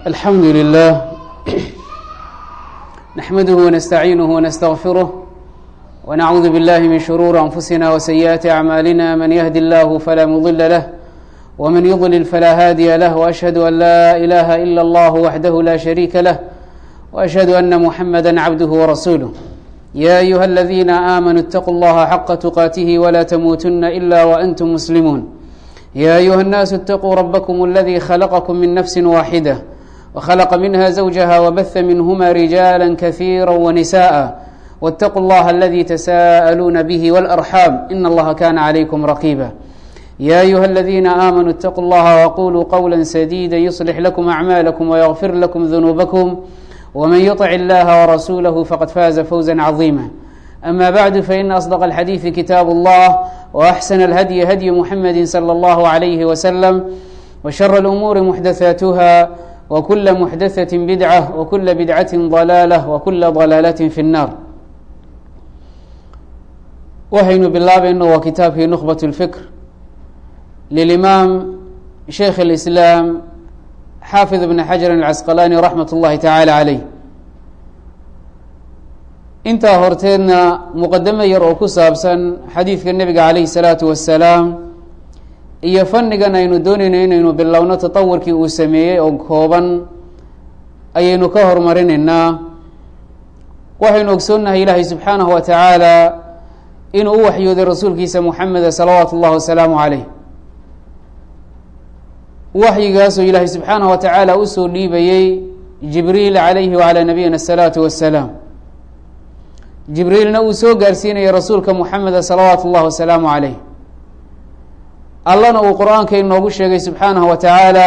الحمد لله نحمده ونستعينه ونستغفره ونعوذ بالله من شرور أنفسنا وسيئات أعمالنا من يهد الله فلا مضل له ومن يضلل فلا هادي له وأشهد أن لا إله إلا الله وحده لا شريك له وأشهد أن محمدا عبده ورسوله يا أيها الذين آمنوا اتقوا الله حق تقاته ولا تموتن إلا وأنتم مسلمون يا أيها الناس اتقوا ربكم الذي خلقكم من نفس واحدة وخلق منها زوجها وبث منهما رجالا كثيرا ونساء واتقوا الله الذي تساءلون به والأرحام إن الله كان عليكم رقيبا يا أيها الذين آمنوا اتقوا الله وقولوا قولا سديدا يصلح لكم أعمالكم ويغفر لكم ذنوبكم ومن يطع الله ورسوله فقد فاز فوزا عظيما أما بعد فإن أصدق الحديث كتاب الله وأحسن الهدي هدي محمد صلى الله عليه وسلم وشر الأمور محدثاتها وكل محدثة بدعة وكل بدعة ضلالة وكل ضلالة في النار waxaynu bilaabayno waa kitaabkii نخبة الفكر للإمام شhيkh الإسلام xاaفظ بن xجر العسqلاني رحمة الlahi taعالى عalيه intaa horteedna muqadamo yar oo ku saabsan xadiidka nebiga calayhi الsalaaةu wasalaam iyo fannigan aynu doonayno inaynu bilowno taطawurkii uu sameeyey oo kooban ayaynu ka hormarinaynaa waxaynu ogsoonnahay ilaahay subxaanaه wa taعaalى inuu u waxyooday rasuulkiisa muxameda salawaatu اllahi wasalaamu عaleyh waxyigaasoo ilaahay subxaanaه wa tacaala usoo dhiibayey jibriil calayhi wacalى nabiyina الsalaatu wasalaam jibriilna uu soo gaarsiinayay rasuulka muxameda salawaatu اllahi wasalaamu عaleyh allana uu qur-aanka inoogu sheegay subxaanaه wa tacaala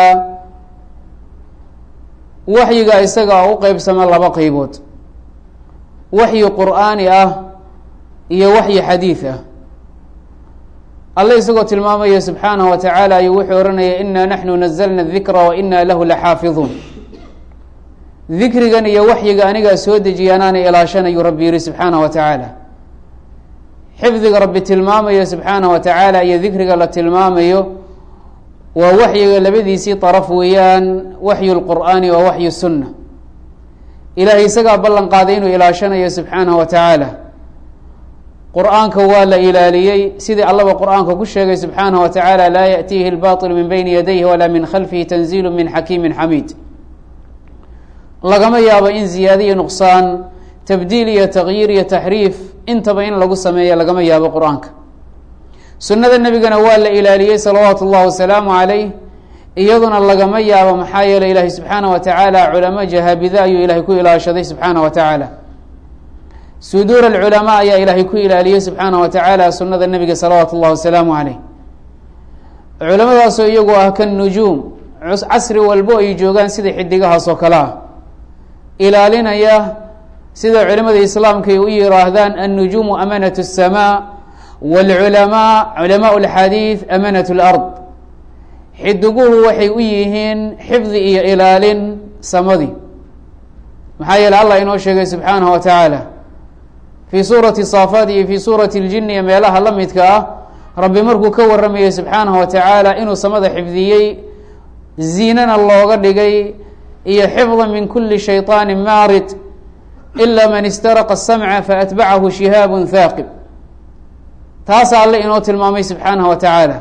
waxyiga isaga u qeybsama laba qeybood waxyi qur'aani ah iyo waxyi xadiid ah alle isagoo tilmaamaya subxaanaه wa tacaala ayuu wuxuu ohanaya ina naxnu nazlna dikra wa ina lahu laxaafiظuun dikrigan iyo waxyiga anigaa soo dejiya anaana ilaashanayu rabbi yihi subxaanaه wa tacaala xifdiga rabbi tilmaamayo subxaanaه wa tacaala iyo dikriga la tilmaamayo waa waxyiga labadiisii طaraf weeyaan waxyu lqur'aani waa waxyu sunna ilahay isagaa ballan qaaday inuu ilaashanayo subxaanaه wa tacaala qur-aanka waa la ilaaliyey sidii allaba qur-aanka ku sheegay subxaanaه wa tacaala laa yaأtiihi اlbaطil min bayni yadayhi walaa min khalfihi tanziil min xakiimi xamiid lagama yaabo in ziyaade iyo nuqsaan tabdiil iyo tagyiir iyo taxriif intaba in lagu sameeya lagama yaabo qur-aanka sunnada nebigana waa la ilaaliyey salawaatu اllahi wasalaamu calayh iyaduna lagama yaabo maxaa yeeley ilaahay subxaanaه wa tacaala culamo jahaabida ayuu ilahay ku ilaashaday subxaanaه wa tacaala suduur alculamaa ayaa ilaahay ku ilaaliyey subxaanaه wa tacaala sunada nebiga salawaatu اllahi wasalaamu calayh culamadaasoo iyagu ah kan nujuum casri walbo ay joogaan sida xidigahaas oo kale ah ilaalinaya sida culimada islaamka ay u yiraahdaan annujuumu amanat الsamaa wاlculamaa culamaء اlxadiid amanat اlard xidiguhu waxay u yihiin xifdi iyo ilaalin samadii maxaa yeele allah inoo sheegay subxaanaه wa tacaala fii suurati saafaat iyo fii suurati اljin iyo meelaha la midka ah rabbi markuu ka waramayay subxaanaه wa tacaala inuu samada xifdiyey ziinana looga dhigay iyo xifda min kuli shayطaani maarid ila man istaraqa الsamca faatbacahu shihaab haaqib taasa alle inoo tilmaamay subxaanaه wa tacaala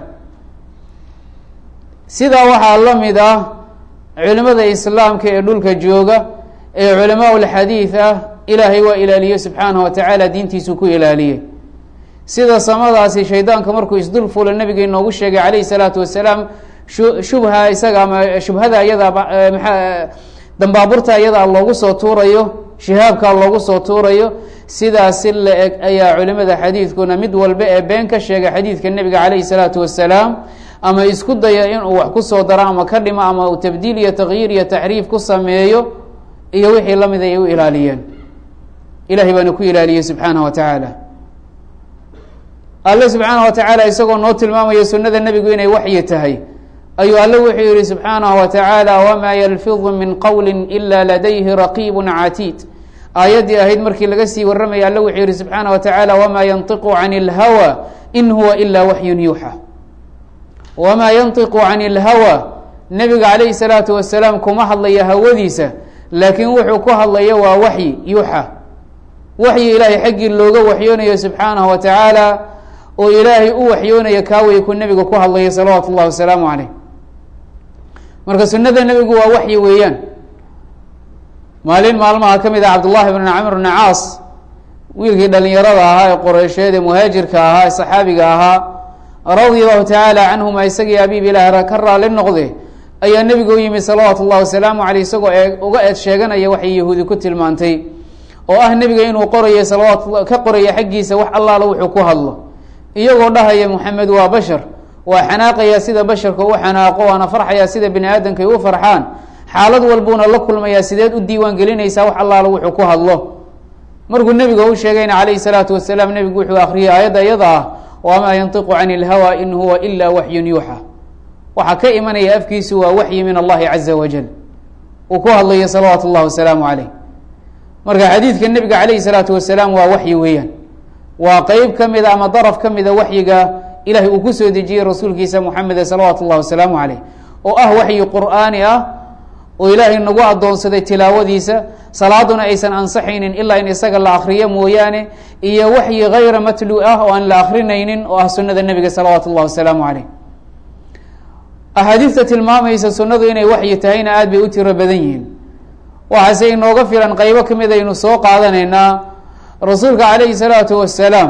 sidaa waxaa la mid ah culimada islaamka ee dhulka jooga ee culamaa اlxadiid ah ilaahay waa ilaaliyey subxaanaه wa tacaala diintiisuu ku ilaaliyey sida samadaasi shaydaanka markuu isdul fulo nabiga inoogu sheegay calayh الsalaatu wasalaam shubha isaga ama shubhada iyada maa dambaaburta iyada loogu soo tuurayo shihaabka loogu soo tuurayo sidaasi la eg ayaa culimada xadiidkuna mid walba ee been ka sheegay xadiidka nebiga calayh الsalaatu wasalaam ama isku daya inuu wax kusoo daro ama ka dhimo ama uu tabdiil iyo takyiir iyo taxriif ku sameeyo iyo wixii lamid ay u ilaaliyeen ilahay baana ku ilaaliyey subxaanaه wa tacaala alle subxaanaه wa tacaala isagoo noo tilmaamaya sunada nebigu inay waxyi tahay ayuu alle wuxuu yihi subxaanaه wa tacaala wma yalfiظu min qowli ila ladayhi raqiib catiid aayaddii ahayd markii laga sii warramaya alle wuxuu yihi subxaanaه wa tacaala wma yanطiqu can اlhawى in huwa ila waxyu yuuxa wmaa yanطiqu can اlhawى nebiga calayhi salaatu wasalaam kuma hadlaya hawadiisa laakiin wuxuu ku hadlaya waa waxyi yuuxa waxyi ilaahay xaggii looga waxyoonayo subxaanahu wa tacaala oo ilaahay u waxyoonaya kaaway ku nebiga ku hadlaya salawaatu ullahi wasalaamu caleyh marka sunada nebigu waa waxyi weeyaan maalin maalmaha ka mid ah cabdullahi bn camr bn caas wiilkii dhalinyarada ahaa ee qoreysheed ee muhaajirka ahaa ee saxaabiga ahaa radia allahu tacaala canhuma isagii abiib ilaah ka raali noqde ayaa nebiga u yimid salawaatu ullahi wasalaamu caleyh isagoo ee uga eed sheeganaya waxay yahuudi ku tilmaantay oo ah nebiga inuu qorayo salawaat ka qoraya xaggiisa wax allaala wuxuu ku hadlo iyagoo dhahaya moxamed waa bashar waa xanaaqaya sida basharka u xanaaqo waana farxaya sida bini aadamkay u farxaan xaalad walbuuna la kulmayaa sideed u diiwaan gelinaysaa wax allaala wuxuu ku hadlo markuu nebiga u sheegayna calayhi salaatu wasalaam nebigu wuxuu akriyay aayadda iyada ah wamaa yantiqu cani ilhawa in huwa ila waxyun yuuxa waxaa ka imanaya afkiisu waa waxyi min allahi caza wajal uu ku hadlayo salawaatu اllahi wasalaamu caleyh marka xadiidka nebiga calayhi salaatu wasalaam waa waxyi weeyaan waa qeyb ka mida ama daraf ka mida waxyiga ilahay uu kusoo dejiyey rasuulkiisa moxameda salawaatu اllahi wasalaamu caleyh oo ah waxyi qur'aani ah oo ilaahay nagu addoonsaday tilaawadiisa salaaduna aysan ansaxaynin ilaa in isaga la akriyo mooyaane iyo waxyi hayra matlu ah oo aan la akrinaynin oo ah sunada nebiga salawaatu اllahi wasalaamu caleyh axaadiista tilmaamaysa sunnadu inay waxyi tahayna aad bay u tiro badan yihiin waxaase inooga filan qeybo ka mid aynu soo qaadanaynaa rasuulka calayhi salaatu wasalaam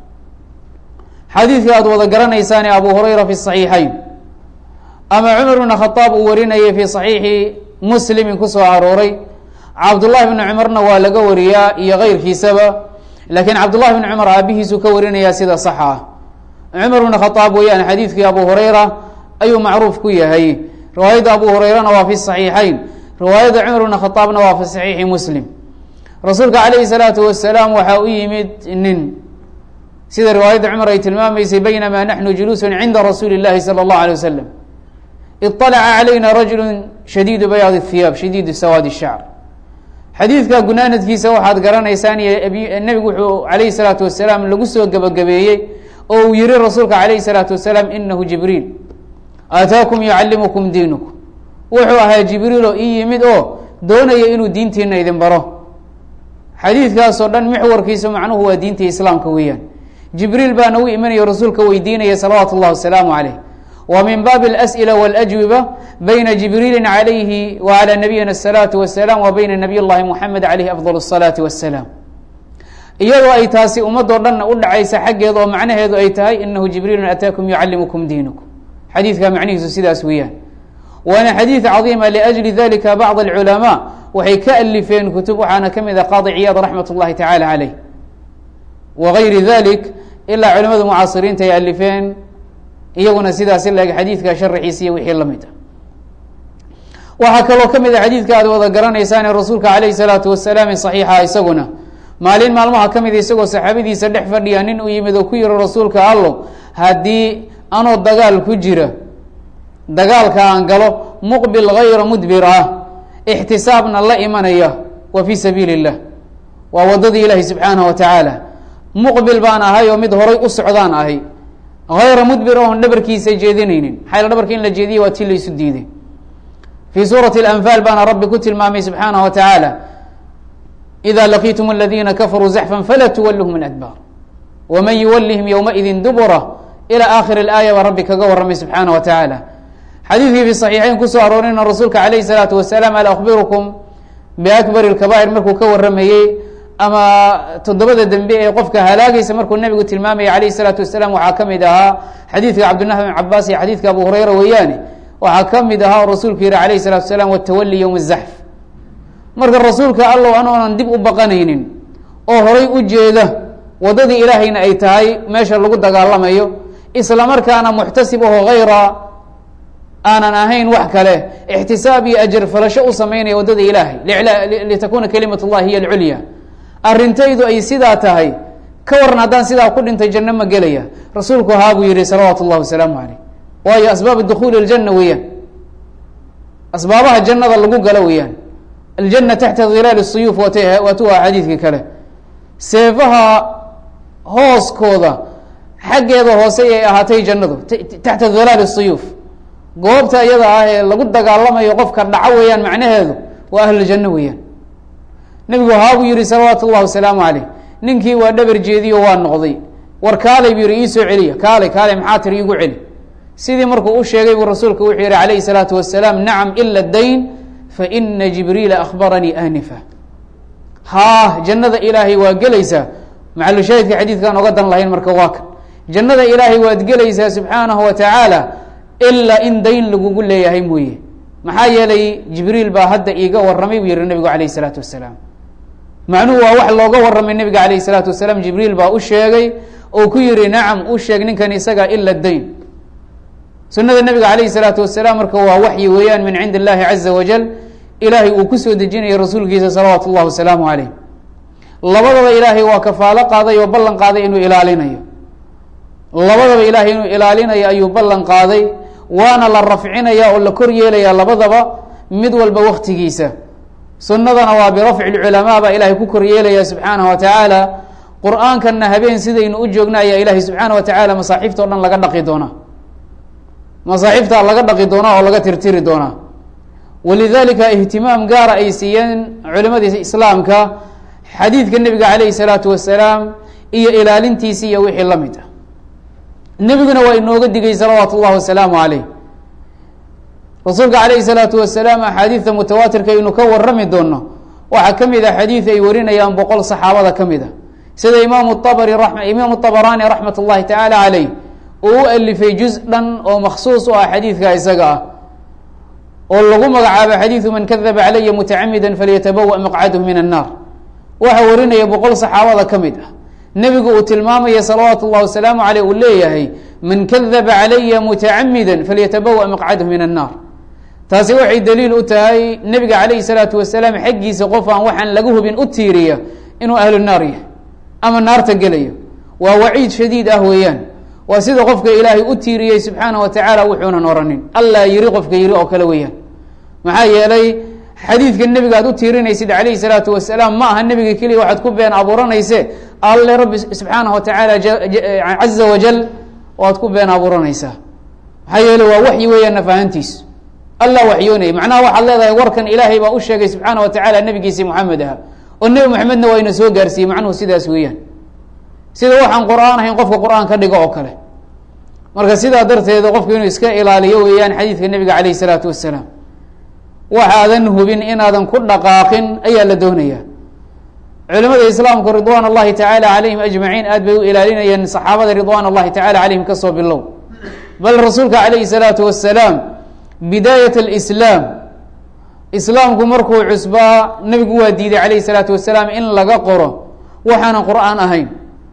xadiidka aada wada garanaysaane abu hurayra fi saxiixayn ama cumar bn khadaab uu warinayay fi saxiixi muslimin kusoo arooray cabdullahi bni cumarna waa laga wariyaa iyo keyrkiisaba laakiin cabdullahi bni cumar aabihiisuu ka warinayaa sida saxa ah cumar bn khadaab weeyaan xadiidkii abu hurayra ayuu macruuf ku yahay riwaayadda abu hurayrana waa fi saxiixayn riwaayadda cumar bn khadaabna waa fi saxiixi muslim rasuulka calayhi salaatu wasalaam waxaa u yimid nin sida riwaayadda cumar ay tilmaamaysay baynamaa naxnu juluusun cinda rasuuli اllahi salى اllahu alay wasalam iطalaca calayna rajulu shadiidu bayaad اhiyaab shadiidu sawaad shacr xadiidka gunaanadkiisa waxaad garanaysaan iyo nebigu wuxuu calayhi salaatu wasalaam lagu soo gebagabeeyey oo uu yihi rasuulka calayhi salaatu wasalaam inahu jibriil aataakum yucallimukum diinukum wuxuu ahaa jibriil oo ii yimid oo doonaya inuu diintiina idin baro xadiidkaasoo dhan mixwarkiisu macnuhu waa diintii islaamka weeyaan jibriil baana u imanaya rasuulka weydiinaya salawaatu اllahi wasalaamu caleyh wa min baabi اlas'ila wاlajwiba bayna jibriili calayhi wa calى nabiyina الsalaatu wasalaam wa bayna nabiy llahi moxamed caleyhi afdal الsalaati wasalaam iyadoo ay taasi ummadoo dhanna u dhacaysa xaggeeda oo macnaheedu ay tahay inahu jibriilu ataakum yucallimukum diinukum xadiidka macnihiisu sidaas weeyaan waana xadiid cadiima liأjli dalika bacd اlculamaa waxay ka alifeen kutub waxaana ka mid a qaadi ciyaad raxmat اllahi tacala caleyh wagayri dalik ilaa culimada mucaasiriinta ay alifeen iyaguna sidaas ila xadiidka sharaxiisa iyo wixii lamid ah waxaa kaloo ka mid a xadiidka aad wada garanaysaane rasuulka calayhi salaatu wasalaam saxiixa isaguna maalin maalmaha ka mida isagoo saxaabadiisa dhex fadhiya nin uu yimid oo ku yihi rasuulka allo haddii anoo dagaal ku jira dagaalka aan galo muqbil hayra mudbir ah ixtisaabna la imanaya wa fii sabiili اllah waa wadadii ilaahi subxaanaه wa tacaala muqbil baan ahay oo mid horay u socdaan ahay hayra mudbir oon dhabarkiisa jeedinaynin maxaa dhabarka in la jeediye waa ti laysu diiday fii suurati اlanfaal baana rabbi ku tilmaamay subxaanaه wa tacaala ida laqiitum اladina kafaruu zaxfan falaa tuwaluhum اladbaar wman yuwalihim ywmaidi dubura ilى aakhir اlaaya baa rabbi kaga waramay subxaanaه wa tacaala xadiidkii fi صaxiixeyn kusoo aroorina rasuulka calayh الsalaatu wasalaam al akbirukum biakbar اkabaa'ir markuu ka waramayey ama toddobada dembe ee qofka halaagaysa markuu nebigu tilmaamaya calayh الsalaatu wasalaam waxaa ka mid ahaa xadiidka cabdالlahi bn cabaas iyo xadiidka abu hurayra weeyaane waxaa ka mid ahaa oo rasuulku yihi alayh الsalatu wasalaam wtawali ywm الzaxf marka rasuulka allow anoonan dib u baqanaynin oo horay u jeeda waddadii ilaahayna ay tahay meesha lagu dagaalamayo isla markaana muxtasib aho hayra aanan ahayn wax kale ixtisaab iyo ajar falasho u samaynaya waddada ilaahay litakuna kalimat اllahi hiy alculya arrintaydu ay sidaa tahay ka waran haddaan sidaa ku dhintay janno ma gelaya rasuulku haa buu yihi salawaatu اllahi wasalaamu caleyh waayo asbaab dukuuli اljanna weeyaan asbaabaha jannada lagu galo weeyaan aljana taxta hilaal suyuuf waatu waa xadiidkii kale seefaha hooskooda xaggeeda hoose ay ahaatay jannadu taxta hilaal suyuuf goobta iyada ah ee lagu dagaalamayo qofka dhaco weeyaan macnaheedu waa ahluljanno weeyaan nebigu haabuu yihi salawaatu ullahi wasalaamu caleyh ninkii waa dhabar jeediyo waa noqday war kaalay buu yihi iisoo celiya kaalay kaalay maxaa tiri iigu celi sidii markuu u sheegay buu rasuulku wuxuu yihi calayhi salaatu wasalaam nacam ila dayn faina jibriila akhbaranii anifa haa jannada ilaahay waa gelaysaa macalushaahidka xadiidkaan oga dan lahayn marka waa kan jannada ilaahay waad gelaysaa subxaanahu wa tacaala ilaa in dayn lagugu leeyahay mooye maxaa yeelay jibriil baa hadda iiga warramay buu yihi nebigu calayh isalaatu wasalaam macnuhu waa wax looga warramay nebiga calayh isalaatu wasalaam jibriil baa u sheegay oo ku yihi nacam u sheeg ninkan isaga ila dayn sunada nebiga calayhi salaatu wasalaam marka waa waxyi weeyaan min cindi illahi caza wajal ilaahay uu kusoo dejinayo rasuulkiisa salawaatu اllah wasalaamu calayh labadaba ilaahay waa kafaalo qaaday oo ballan qaaday inuu ilaalinayo labadaba ilaahay inuu ilaalinayo ayuu ballan qaaday waana la rafcinaya oo la kor yeelaya labadaba mid walba waktigiisa sunnadana waa birafci lculamaa baa ilaahay ku kor yeelaya subxaanaه wa tacaala qur-aankana habeen sidaynu u joogna ayaa ilaahay subxaana wa tacaala masaaxiifta o dhan laga dhaqi doonaa masaaxiifta laga dhaqi doonaa oo laga tirtiri doonaa walidalika ihtimaam gaara ay siiyeen culimadii islaamka xadiidka nebiga calayhi salaatu wasalaam iyo ilaalintiisi iyo wixii la mid ah nebiguna waa inooga digay salawaatu اllahi wasalaamu calayh rasuulka calayhi salaatu wasalaam axaadiidta mutawaatirka aynu ka warami doono waxaa ka mid a xadiid ay warinayaan boqol saxaabada ka mid a sida imaamu abri imaamu abaraani raxmat اllahi tacaala caleyh uu u alifay juz dhan oo maksuus u ah xadiidka isaga ah oo lagu magacaabo xadiidu man kadaba calaya mutacamida falyatabawa maqcadahu min annaar waxaa warinaya boqol saxaabada ka mid ah nebigu uu tilmaamaya salawaatu اllahi wasalaamu aleyh uu leeyahay man kadaba calaya mutacamida falyatabawa maqcadahu min annaar taasi waxay daliil u tahay nebiga calayhi salaatu wasalaam xaggiisa qof aan waxaan laga hubin u tiiriya inuu ahlu naar yahay ama naarta gelayo waa waciid shadiid ah weeyaan waa sida qofka ilaahay u tiiriyey subxaana wa tacaala wuxuunan oranin allaa yiri qofka yiri oo kale weeyaan maxaa yeelay xadiidka nebiga aad u tiirinaysid calayhi salaatu wasalaam ma aha nebiga keliya waxaad ku been abuuranayse alle rabbi subxaanahu wa tacaala caza wajal waad ku been abuuranaysaa maxaa yeele waa waxyi weeyaan nafahantiis allah waxyoonaya macnaha waxaad leedahay warkan ilaahay baa u sheegay subxaana wa tacaala nebigiisii moxamed aha oo nebi moxamedna waa ina soo gaarsiiyey macnuhu sidaas weeyaan sida waxaan qur-aan ahayn qofka qur-aan ka dhigo oo kale marka sidaa darteeda qofku inuu iska ilaaliyo weeyaan xadiidka nebiga calayh isalaatu wasalaam waxaadan hubin inaadan ku dhaqaaqin ayaa la doonaya culimada islaamku ridwaan allahi tacaala calayhim ajmaciin aad bay u ilaalinayeen saxaabada ridwaan allahi tacala calayhim kasoo bilow bal rasuulka calayhi salaatu wasalaam bidaayat alislaam islaamku markuu cusbaa nebigu waa diiday calayhi salaatu wasalaam in laga qoro waxaanan qur-aan ahayn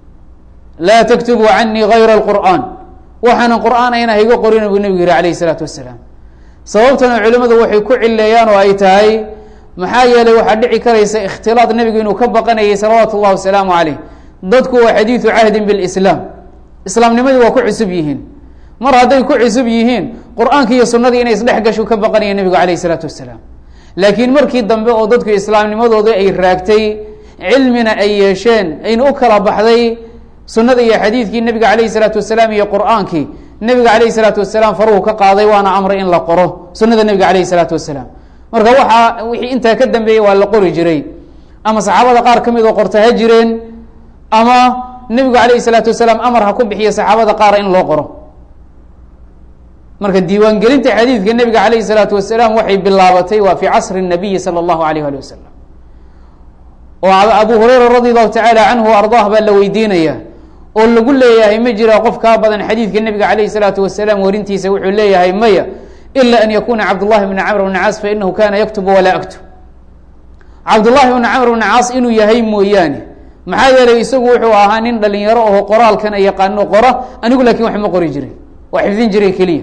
laa taktubuu canii gayra alqur'aan waxaanan qur-aan ahayn hayga qorin buu nebigu yihi calayhi salaatu wasalaam sababtana culimadu waxay ku cileeyaan oo ay tahay maxaa yeelay waxaa dhici karaysa ikhtilaad nebigu inuu ka baqanayay salawaatu اllahi wasalaamu caleyh dadku waa xadiidu cahdin bilislaam islaamnimadii waa ku cusub yihiin mar hadday ku cusub yihiin qur-aanki iyo sunadii inay isdhex gashu ka baqanaya nebigu calayh isalaatu wasalaam laakiin markii dambe oo dadku islaamnimadooda ay raagtay cilmina ay yeesheen ayna u kala baxday sunada iyo xadiidkii nebiga calayhi salaatu wasalaam iyo qur-aankii nebiga calayhi salaatu wasalaam faruhu ka qaaday waana amray in la qoro sunada nebiga calayhi salaatu wasalaam marka waxaa wixii intaa ka dambeeyey waa la qori jiray ama saxaabada qaar ka mid oo qorta ha jireen ama nebigu calayhi salaatu wasalaam amar ha ku bixiyo saxaabada qaara in loo qoro marka diiwaangelinta xadiidka nebiga calayhi salaatu wasalaam waxay bilaabatay waa fi casri nabiyi sala allahu alayh ali wasalam oo abu hureyra radi allahu tacaala canhu ardaah baa la weydiinaya oo lagu leeyahay ma jira qof kaa badan xadiidka nebiga calayhi salaatu wasalaam warintiisa wuxuu leeyahay maya ila an yakuna cabdullahi bna camr bna caas fainahu kana yaktubu walaa aktub cabdullahi bna camr bna caas inuu yahay mooyaane maxaa yeelay isagu wuxuu ahaa nin dhalinyaro aho qoraalkana yaqaano qora anigu laakin wax ma qori jirin waa xifdin jiray keliya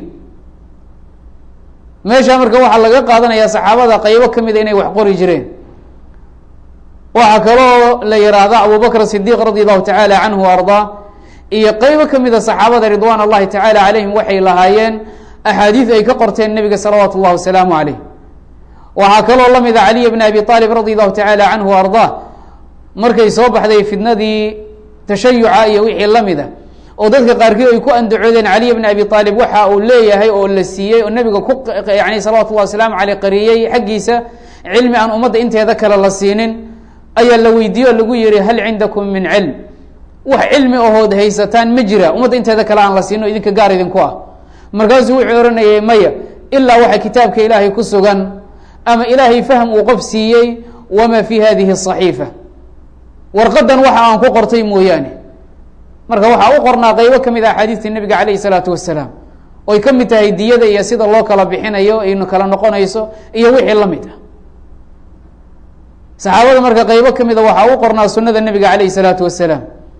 meesha marka waxaa laga qaadanaya saxaabada qaybo kamida inay wax qori jireen waxaa kaloo la yihaahda abubakr sidiq radi allahu tacaala canhu ardaa iyo qeybo kamida saxaabada ridwan allahi tacaala calayhim waxay lahaayeen axaadiid ay ka qorteen nebiga salawaatu اllahi wasalaamu caleyh waxaa kaloo lamida caliy bn abi aalib radi allahu tacaala canhu ardaa markay soo baxday fitnadii tashayuca iyo wixii lamida oo dadka qaarkii ay ku andacoodeen caliy bni abi aalib waxa uu leeyahay oo la siiyey oo nebiga ku yani salawatu llahi wasalaamu aleyh qariyey xaggiisa cilmi aan ummadda inteeda kale la siinin ayaa la weydiiye oo lagu yihi hal cindakum min cilm wax cilmi ahood haysataan ma jira ummadda inteeda kale aan la siino idinka gaar idinku ah markaasuu wuxuu ohanayay maya ilaa waxa kitaabka ilaahay ku sugan ama ilaahay fahm uu qof siiyey wama fi hadihi صaxiifa warqadan waxa aan ku qortay mooyaane marka waxaa u qornaa qeybo ka mid ah axaadiistii nebiga calayh isalaatu wasalaam oy ka mid tahay diyada iyo sida loo kala bixinayo aynu kala noqonayso iyo wixii la mid ah saxaabada marka qeybo ka mida waxaa u qornaa sunada nebiga calayh isalaatu wasalaam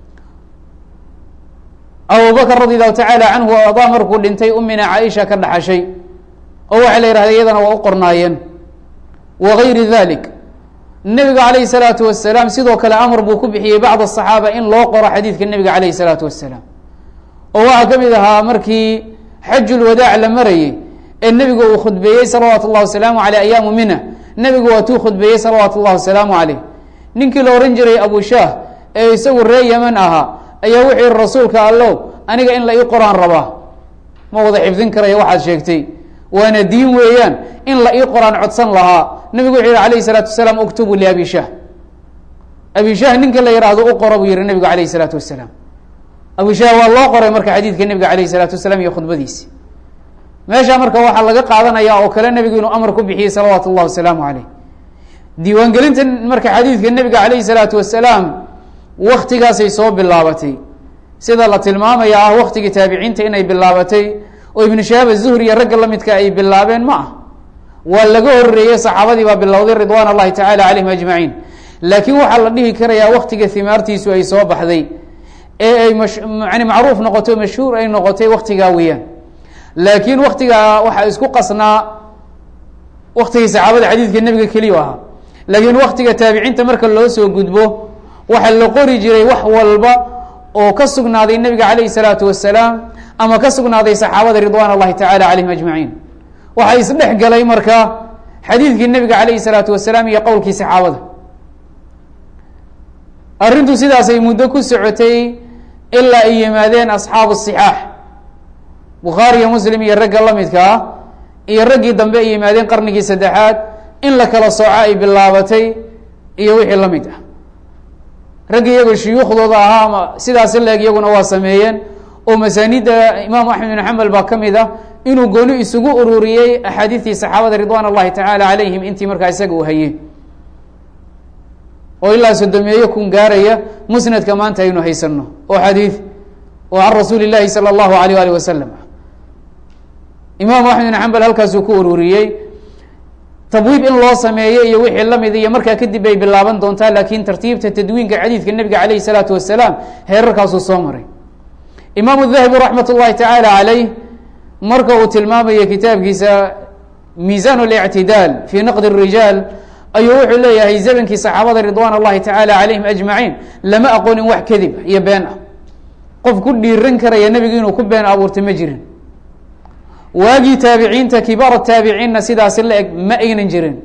abubakr radi allahu tacaala canhu o adaa markuu dhintay umina caaisha ka dhaxashay oo waxaa la yihahda iyadana waa u qornaayeen wa gayri dalik nebiga calayhi salaatu wasalaam sidoo kale amar buu ku bixiyey bacd asaxaaba in loo qoro xadiidka nebiga calayhi salaatu wasalaam oo waxaa ka mid ahaa markii xajulwadaac la marayey ee nebigu uu khudbeeyey salawaatu llahi wasalaamu aleyh ayaamu mina nebigu waatuu khudbeeyey salawaatu llahi wasalaamu caleyh ninkii la ohan jiray abushaah ee isagu ree yeman ahaa ayaa wuxuu yihi rasuulka allow aniga in la ii qoraan rabaa ma wada xifdin karaya waxaad sheegtay waana diin weeyaan in la ii qoraan codsan lahaa nebigu wuxuu yihi alayh salaatu wasalaam uktubu liabi shah abi shah ninka la yihahdo u qora buu yihi nebigu alayh salaatu wasalaam abi shah waa loo qoray marka xadiidka nebiga alayh salaatu wasalaam iyo khudbadiisi meesha marka waxaa laga qaadanaya oo kale nebigu inuu amar ku bixiyey salawaatu llahi wasalaamu caleyh diiwaangelinta marka xadiidka nebiga alayhi salaatu wasalaam waktigaasay soo bilaabatay sida la tilmaamaya ah waktigii taabiciinta inay bilaabatay oo ibnu shahaab azuhri iyo ragga lamidka ay bilaabeen ma ah waa laga horeeyey saxaabadii baa bilowday ridwan اllahi tacala calayhim ajmaciin laakiin waxaa la dhihi karayaa waktiga himaartiisu ay soo baxday ee ay mani macruuf noqoto mashhuur ay noqotay waktigaa weeyaan laakiin waktigaa waxaa isku qasnaa waktigii saxaabada xadiidka nebiga keliya ahaa laakiin waktiga taabiciinta marka loo soo gudbo waxaa la qori jiray wax walba oo ka sugnaaday nebiga calayhi salaatu wasalaam ama ka sugnaaday saxaabada ridwan اllahi tacala calayhim ajmaciin waxaa isdhex galay marka xadiidkii nebiga calayhi salaatu wasalaam iyo qowlkii saxaabada arrintu sidaasay muddo ku socotay ilaa ay yimaadeen asxaabu sixaax bukhaari iyo muslim iyo ragga la midka ah iyo raggii dambe ay yimaadeen qarnigii saddexaad in la kala sooco ay bilaabatay iyo wixii la mid ah raggi iyagoo shuyuukhdooda ahaa ama sidaasi leeg iyaguna waa sameeyeen oo masaanida imaamu axmed bin xambal baa ka mid ah inuu gooni isugu ururiyey axaadiistii saxaabada ridwan اllahi tacaala calayhim intii markaa isaga uu hayey oo ilaa sodomeeyo kun gaaraya musnadka maanta aynu haysano oo xadiid oo can rasuuli llahi salى اllahu alayh alih wasalam imaamu axmed bin xambal halkaasuu ku ururiyey tabwiib in loo sameeyo iyo wixii lamid iyo markaa kadib bay bilaaban doontaa laakiin tartiibta tadwiinka xadiidka nebiga calayh salaatu wasalaam heerarkaasuu soo maray imaamu dahabi raxmat اllahi tacaala calayh marka uu tilmaamayo kitaabkiisa miisan اlictidaal fi naqd الrijaal ayuu wuxuu leeyahay zamankii saxaabada ridwan اllahi tacaala calayhim ajmaciin lama aqoonin wax kadib iyo been ah qof ku dhiiran karaya nebigu inuu ku been abuurta ma jirin waagii taabiciinta kibaar taabiciinna sidaasi la eg ma aynan jirin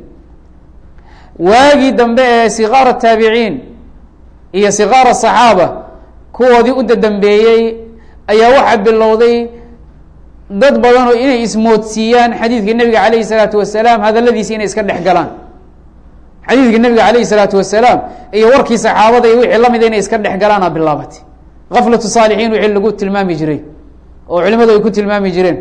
waagii dambe ee sikaar taabiciin iyo sikaar saxaaba kuwoodii u dadambeeyey ayaa waxaa bilowday dad badan oo inay ismoodsiiyaan xadiidka nebiga calayhi salaatu wasalaam hadaladiisi inay iska dhex galaan xadiidka nebiga calayhi salaatu wasalaam iyo warkii saxaabada iyo wixii lamida inay iska dhex galaana bilaabatay gaflatu saalixiin wixii lagu tilmaami jiray oo culimadu ay ku tilmaami jireen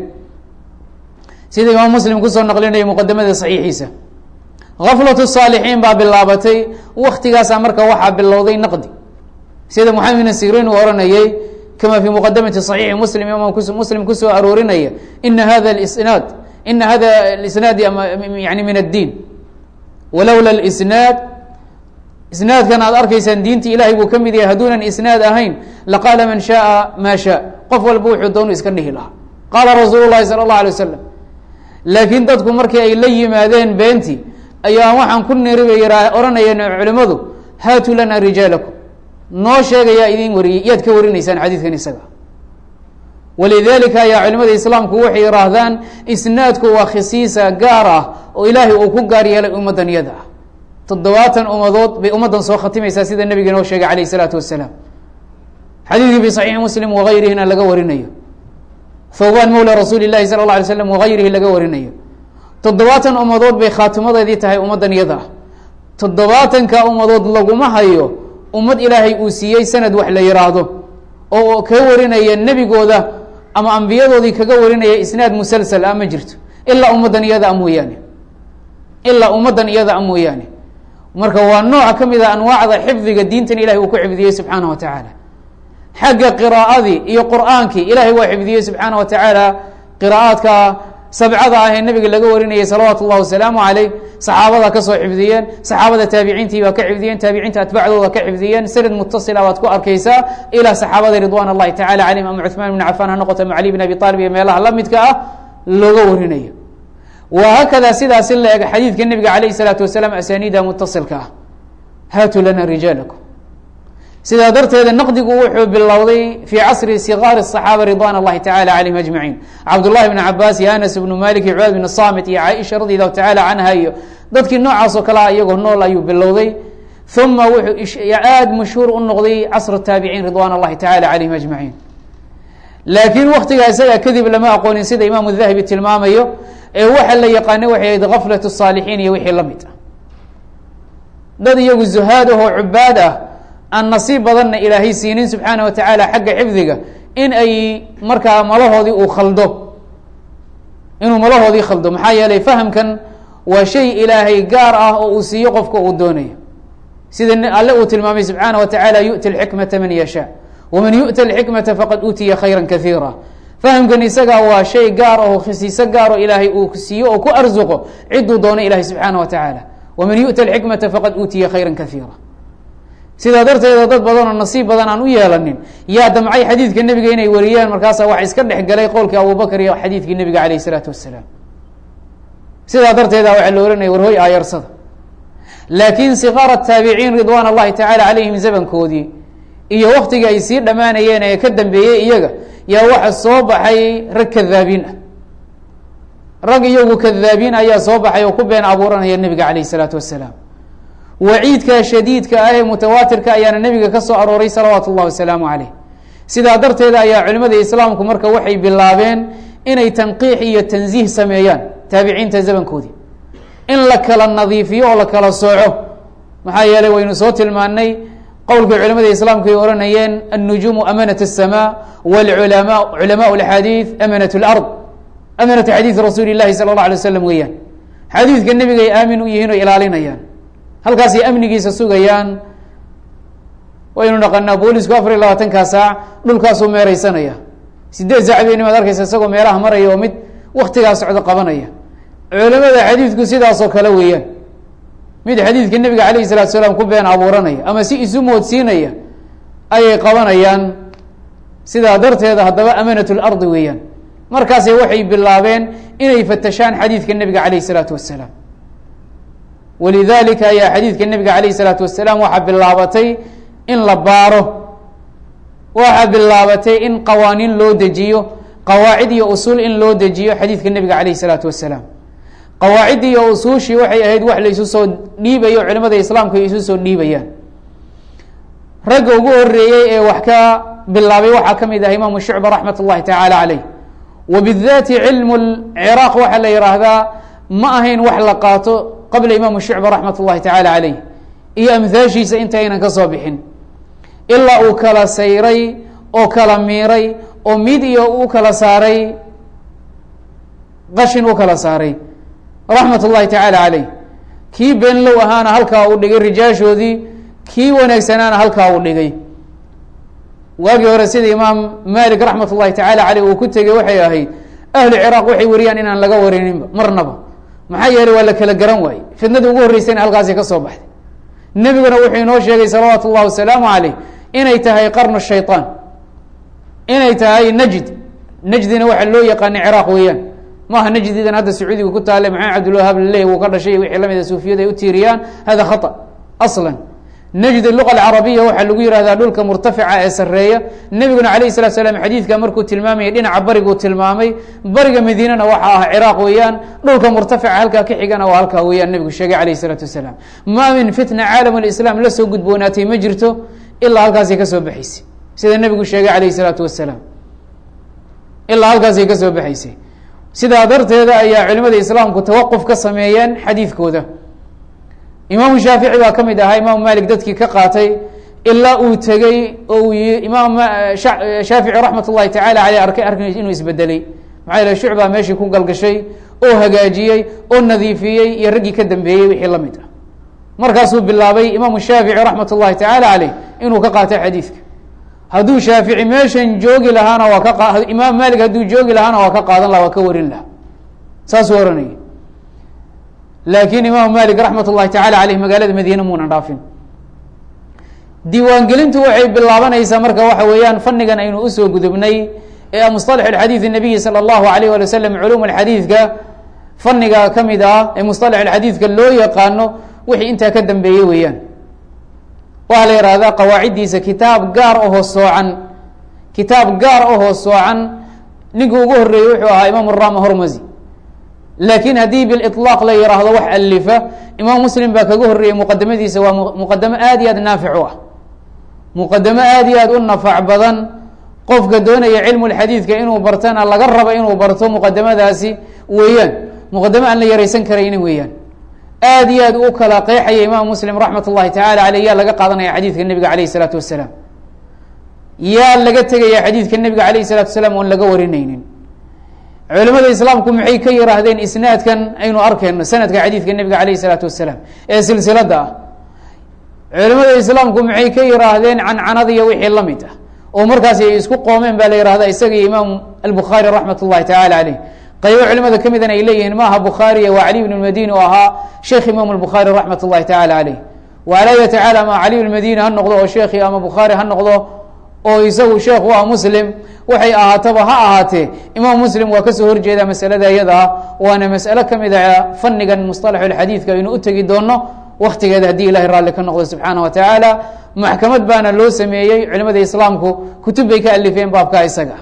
sida imaam muslim kusoo naqlinaya muqadamada saxiixiisa gaflatu saalixiin baa bilaabatay waktigaasaa marka waxaa bilowday naqdi sida maxamed bin sirin uu oranayey kama fi muqadamati صaxiixi muslim imaam muslim kusoo aroorinaya ina hada isnaad ina hada isnaad yani min addiin walowla isnaad isnaadkan aad arkaysaan diinta ilahay buu ka mid yahay hadduunan isnaad ahayn laqaala man shaaa maa shaa qof walba wuxuu doonu iska dhihi lahaa qaala rasuulu lahi salى اllah alay wasalam laakiin dadku markii ay la yimaadeen beentii ayaa waxaan ku niri bay ohanayeen culimadu haatuu lana rijaalakum noo sheegayaa idin wariyey yaad ka warinaysaan xadiidkan isaga walidalika ayaa culimada islaamku waxay yihaahdaan isnaadku waa khisiisa gaar ah oo ilaahay uu ku gaar yeelay ummaddan iyada ah toddobaatan ummadood bay ummaddan soo khatimaysaa sida nebiga inoo sheegay calayh isalaatu wasalaam xadiidkii fi saxiixi muslim wagayrihina laga warinayo thawban mawla rasuuli llahi sala la alay slam wagayrihi laga warinayo toddobaatan ummadood bay khaatimadeedii tahay ummaddan iyada ah toddobaatanka ummadood laguma hayo ummad ilaahay uu siiyey sanad wax la yiraahdo oo kaga warinaya nebigooda ama ambiyadoodii kaga warinaya isnaad musalsal ah ma jirto ilaa ummaddan iyada a mooyaane ilaa ummaddan iyada a mooyaane marka waa nooc ka mid a anwaacda xifdiga diintan ilahay uu ku xifdiyey subxaana wa tacaala xagga qiraa'adii iyo qur'aankii ilaahay waa xifdiyey subxaana wa tacaala qiraa'aadka sabcada ah ee nabiga laga warinayay salawaatu اllahi wasalaamu caleyh saxaabada kasoo xifdiyeen saxaabada taabiciintii baa ka xifdiyeen taabiciinta atbacdooda ka xifdiyeen sanad mutasila baad ku arkaysaa ilaa saxaabada ridwan اllahi tacala calayhim ama cuثmaan bn cafan ha noqoto ama cali bn abi aalib iyo meelaha la midka ah looga warinayo wa haakada sidaasi la eg xadiidka nebiga alayh الsalaatu wasalaam asaniida mutasilka ah haatuu lana rijaalakum sidaa darteeda naqdigu wuxuu bilowday fi casri sikaari الصaxaaba ridwan اllahi tacala calayhim ajmaciin cabdullahi bn cabaas iyo anas bnu malik iyo cubaad bn samit iyo caaisha radi allahu tacala canha iyo dadkii noocaas oo kale ah iyagoo nool ayuu bilowday uma wuxuu aada mashhuur u noqday casr taabiciin ridwan اllahi tacala calayhim ajmaciin laakiin waktigaa isagaa kadib lama aqoonin sida imaamu dahabi tilmaamayo ee waxa la yaqaana waxay ahayd gaflat الصaalixiin iyo wixii la mid ah dad iyagu zuhaad ahoo cubaad ah aan nasiib badanna ilaahay siinin subxaana wa tacaala xagga xifdiga in ay markaa malahoodii uu khaldo inuu malahoodii khaldo maxaa yeelay fahamkan waa shay ilaahay gaar ah oo uu siiyo qofka uu doonayo sida alle uu tilmaamay subxaana wa tacaala yu'ti اlxikmata man yashaa waman yu'ta alxikmata faqad uutiya khayra kaiira fahamkan isagaa waa shay gaar oo khisiiso gaar oo ilaahay uu siiyo oo ku arsuqo ciduu doono ilahay subxaana wa tacaala waman yu'ta alxikmata faqad uutiya khayra kaiira sidaa darteeda dad badanoo nasiib badan aan u yeelanin yaa damcay xadiidka nebiga inay wariyaan markaasa wax iska dhex galay qowlkii abubakr iyo xadiidkii nebiga alayh isalaatu wasalaam sidaa darteeda waxaa la ohanaya warhoy aayarsada laakiin sikaara taabiciin ridwan اllahi tacala calayhim zamankoodii iyo waktiga ay sii dhammaanayeen ee ka dambeeyey iyaga yaa waxa soo baxay rag kadaabiin ah rag iyagu kadaabiin ayaa soo baxay oo ku been abuuranaya nebiga alayh isalaatu wasalaam waciidka shadiidka ah ee mutawaatirka ayaana nebiga ka soo arooray salawaatu اllahi wasalaamu caleyh sidaa darteeda ayaa culimada islaamku marka waxay bilaabeen inay tanqiix iyo tansiih sameeyaan taabiciinta zamankoodii in la kala nadiifiyo oo la kala sooco maxaa yeelay waynu soo tilmaanay qowlkii culimada islaamku ay ohanayeen annujuumu amanat الsama wاlculama culamaء اxadiiث amanat اlard amanatu xadiidi rasuuli اlahi salى اlه alay waslam weeyaan xadiidka nebigay aamin u yihiin oo ilaalinayaan halkaasay amnigiisa sugayaan waynu naqanaa boolisku afar iyo labaatankaa saac dhulkaasuu meereysanaya sideed saac baynimaad arkaysa isagoo meelaha maraya oo mid waktigaa socdo qabanaya culamada xadiidku sidaasoo kale weeyaan mid xadiidka nebiga alayh salatu salaam ku been abuuranaya ama si isu moodsiinaya ayay qabanayaan sidaa darteeda haddaba amanat lardi weeyaan markaase waxay bilaabeen inay fatashaan xadiidka nebiga alayh isalaatu wasalaam walidalika ayaa xadiidka nebiga alayh isalaatu wasalaam waxaa bilaabatay in la baaro waxaa bilaabatay in qawaaniin loo dejiyo qawaacid iyo usuul in loo dejiyo xadiidka nebiga alayh isalaatu wasalaam qawaacid iyo usuushii waxay ahayd wax la isu soo dhiibayo culimada islaamku ay isu soo dhiibayaan ragga ugu horeeyey ee wax ka bilaabay waxaa ka mid ah imaamu shucba raxmat اllahi tacaala caleyh wa bidaati cilmu ciraaq waxaa la yihaahdaa ma ahayn wax la qaato qabla imaamu shucba raxmat اllahi tacaala caleyh iyo amhaashiisa intaynan ka soo bixin ilaa uu kala sayray oo kala miiray oo mid iyo u kala saaray qashin u kala saaray raxmat اllahi tacaala caleyh kii beenlow ahaana halkaa uu dhigay rijaashoodii kii wanaagsanaana halkaa uu dhigay waagii hore sida imaam malik raxmat اllahi tacala caleyh uu ku tegey waxay ahayd ahlu ciraaq waxay wariyaan inaan laga warininba marnaba maxaa yeelay waa la kala garan waaye fitnadii ugu horreysayna halkaasi ka soo baxday nebiguna wuxuu inoo sheegay salawaatu اllahi wasalaamu caleyh inay tahay qarnu shayطaan inay tahay najd najdina waxaa loo yaqaanay ciraaq weeyaan maaha najdidan hadda sacuudiga ku taale maxamed cabdilwahaab laleeyahy wuu ka dhashay wixii lamida suufiyada ay u tiiriyaan hada khata aslan najd luqa alcarabiya waxaa lagu yihahdaa dhulka murtafica ee sareeya nebiguna alayh salatu slam xadiidka markuu tilmaamayay dhinaca bariguu tilmaamay bariga madiinana waxa ah ciraaq weeyaan dhulka murtafica halkaa ka xigana waa halkaa weeyaan nebigu sheegay alayh isalaatu wasalaam maa min fitna caalam lislaam la soo gudboonaatay ma jirto ilaa halkaasay ka soo baxaysay sida nebigu sheegay calayh isalaatu wasalaam ilaa halkaasay ka soo baxaysay sidaa darteeda ayaa culimada islaamku tawaquf ka sameeyeen xadiidkooda imaamu shaafici baa ka mid ahaa imaamu malik dadkii ka qaatay ilaa uu tegey oo uu yi imaam shaafici raxmat ullahi tacala aleyh arkay arkay inuu isbedelay maxaa yele shucbaa meeshii ku galgashay oo hagaajiyey oo nadiifiyey iyo raggii ka dambeeyey wixii la mid ah markaasuu bilaabay imaamu shaafici raxmat ullahi tacaala caleyh inuu ka qaatay xadiidka hadduu shaafici meeshan joogi lahaana waa ka imaam malik hadduu joogi lahaana waa ka qaadan laha waa ka warin laha saasuu ohanayay laakiin imaamu malik raxmat ullahi tacala aleyh magaalada madiine muunan dhaafin diiwaangelintu waxay bilaabanaysaa marka waxa weeyaan fanigan aynu usoo gudubnay ee musطalax xadiid الnabiyi salى اllahu alayh ali waslm culum xadiidka faniga ka mid ah ee musطalax xadiidka loo yaqaano wixii intaa ka dambeeyey weeyaan waxaa la yihahdaa qawaaciddiisa kitaab gaar ahoo soocan kitaab gaar ahoo soocan ninka ugu horeeyey wuxuu ahaa imaam rama hormasi laakiin haddii biliطlaaq la yihaahdo wax alifa imaam muslim baa kaga horreeyey muqadamadiisa waa muqadamo aad iyo aad naafic u ah muqadamo aad iyo aad u nafac badan qofka doonaya cilmu lxadiidka inuu bartana laga rabo inuu barto muqadamadaasi weeyaan muqadamo aan la yaraysan karaynin weeyaan aad iyo aad u kala qeexaya imaam muslim raxmat ullahi tacala aleyh yaa laga qaadanaya xadiidka nebiga alayh isalaatu wasalaam yaa laga tegaya xadiidka nebiga alayh isalatu wasalaam oon laga warinaynin culimada islaamku maxay ka yihaahdeen isnaadkan aynu arkeyno sanadka xadiidka nebiga alayh isalaatu wasalaam ee silsilada ah culimada islaamku maxay ka yihaahdeen cancanada iyo wixii la mid ah oo markaas ay isku qoomeen baa la yihahda isaga iyo imaam albukhaari raxmat ullahi tacala aleyh qaybo culimada ka midana ay leeyihiin maaha bukhaariya waa caliy bn madini oo ahaa sheekh imam bukhaari raxmat ullahi tacala aleyh waalaa yatacaala ama caliy bn madini ha noqdo oo sheekhi ama bukhaari ha noqdo oo isagu sheekh waa muslim waxay ahaataba ha ahaatee imaam muslim waa kasoo horjeeda masalada iyada ah waana mas'alo ka mid a fanigan musطalax xadiidka aynu u tegi doono waktigeeda haddii ilahay raalli ka noqdo subxaana wa tacaala maxkamad baana loo sameeyey culimada islaamku kutub bay ka alifeen baabka isaga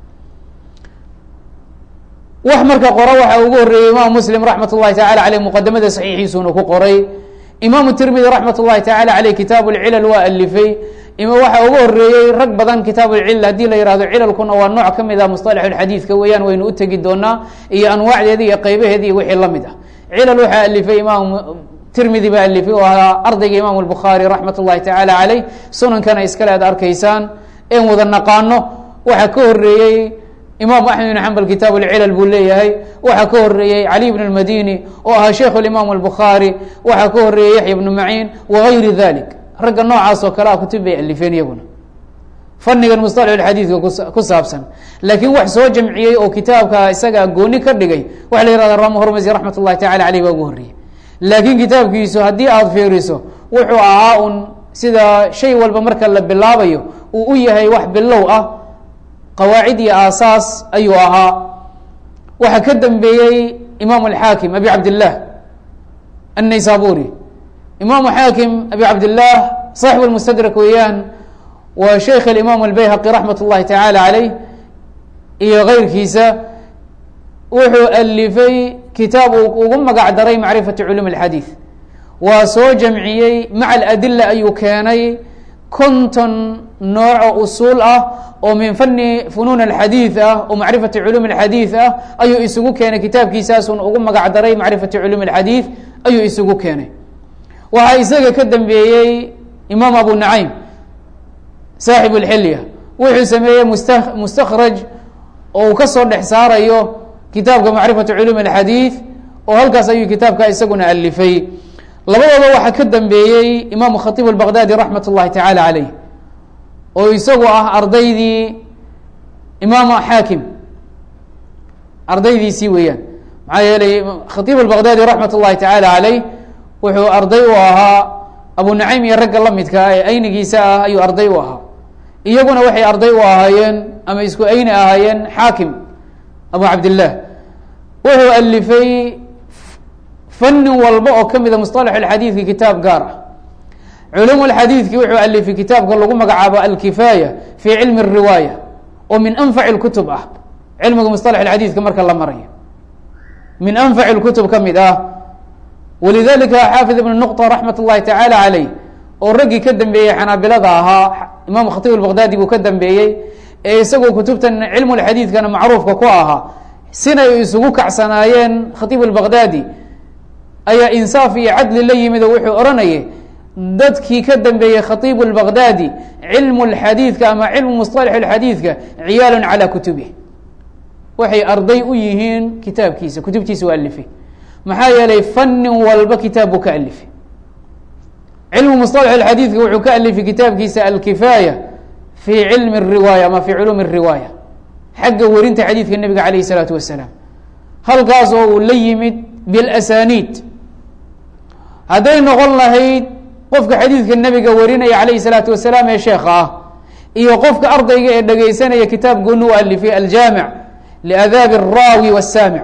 wax marka qora waxa ugu horeeyey imaam muslim raxmat ullahi tacala aleyh muqadamada saxiixiisuna ku qoray imaamu tirmidi raxmat ullahi tacala aleyh kitaabu lcilal waa alifay waxa ugu horeeyey rag badan kitaab lcilal haddii la yihahdo cilalkuna waa nooc ka mid ah musطalax xadiidka weeyaan waynu u tegi doonaa iyo anwaacdeeda iyo qaybaheeda iyo wixii la mid ah cilal waxaa alifay imaam tirmidi baa alifay oo ahaa ardayga imaam الbukhaari raxmat ullahi tacala aleyh sunankana iskale aad arkaysaan en wada naqaano waxaa ka horeeyey imaam axmed bn xambal kitaab اlcilal buu leeyahay waxaa ka horeeyey cali bn اmadini oo ahaa sheikh اimaam الbukhaari waxaa ka horeeyey yaxya bnu maciin wagayri dalik ragga noocaas oo kale a kutub bay alifeen iyaguna fanigan musطalax xadiidka ku saabsan laakiin wax soo jamciyey oo kitaabka isaga gooni ka dhigay waxa la yihahda rama hormasi raxmat ullahi tacala aleyh baa ugu horreeyey laakiin kitaabkiisu haddii aada fiiriso wuxuu ahaa un sida shay walba marka la bilaabayo uu u yahay wax bilow ah qawaacid iyo aasaas ayuu ahaa waxaa ka dambeeyey imaam alxaakim abi cabdillaah annaysaburi imaamu xaakim abi cabdillaah saaxib lmustadrak weeyaan waa sheikh alimaam albayhaqi raxmat ullahi tacaala caleyh iyo keyrkiisa wuxuu alifay kitaab uu ugu magac daray macrifati culum اlxadiid waa soo jamciyey maca aladila ayuu keenay konton nooco usuul ah oo min fani funuun alxadiid ah oo macrifati culum اlxadiid ah ayuu isugu keenay kitaabkiisaasun ugu magac daray macrifati culum اlxadiid ayuu isugu keenay waxaa isaga ka dambeeyey imaam abu nacaym saaxib اlxilya wuxuu sameeyey musta mustakraj oo uu kasoo dhex saarayo kitaabka macrifatu culum اlxadiid oo halkaas ayuu kitaabka isaguna alifay labadooda waxaa ka dambeeyey imaamu khatiib اbaqdaadi raxmat اllahi tacala caleyh oo isagu ah ardaydii imaam xaakim ardaydiisii weeyaan maxaa yeelay khatiib اbaqdaadi raxmat اllahi tacala caleyh wuxuu arday u ahaa abu nacaym iyo ragga la midka ah ee aynigiisa ah ayuu arday u ahaa iyaguna waxay arday u ahaayeen ama isku ayni ahaayeen xaakim abu cabdillaah wuxuu alifay fanin walba oo ka mida musطalax اxadiidki kitaab gaar ah culum اxadiidki wuxuu alifay kitaabka lagu magacaabo alkifaaya fi cilmi الriwaaya oo min anfaci اkutub ah cilmiga musطalax xadiidka marka la marayo min anfaci اkutub ka mid ah walidalika xaafid ibn nuqطa raxmat اllahi tacala caleyh oo raggii ka dambeeyey xanaabilada ahaa imaam khatiib albaqdaadi buu ka dambeeyey ee isagoo kutubtan cilmulxadiidkana macruufka ku ahaa sinay isugu kacsanaayeen khatiib albaqdaadi ayaa insaaf iyo cadli la yimid oo wuxuu odhanayay dadkii ka dambeeyey khatiib albaqdaadi cilmu lxadiidka ama cilmu musطalax اlxadiidka ciyaalun calaa kutubih waxay arday u yihiin kitaabkiisa kutubtiisa u alifay maxaa yeelay fanin walba kitaab buu ka alifay cilmu musطalax اxadiidka wuxuu ka alifay kitaabkiisa alkifaaya fi cilmi الriwaaya ama fi culuumi الriwaaya xagga werinta xadiidka nebiga alayh الsalaatu wasalaam halkaas oo uu la yimid bilasaniid hadday noqon lahayd qofka xadiidka nebiga warinaya calayhi الsalaatu wasalaam ee sheekha ah iyo qofka ardayga ee dhegeysanaya kitaab gooni u alifay aljaamic liadaabi الraawi wالsaamic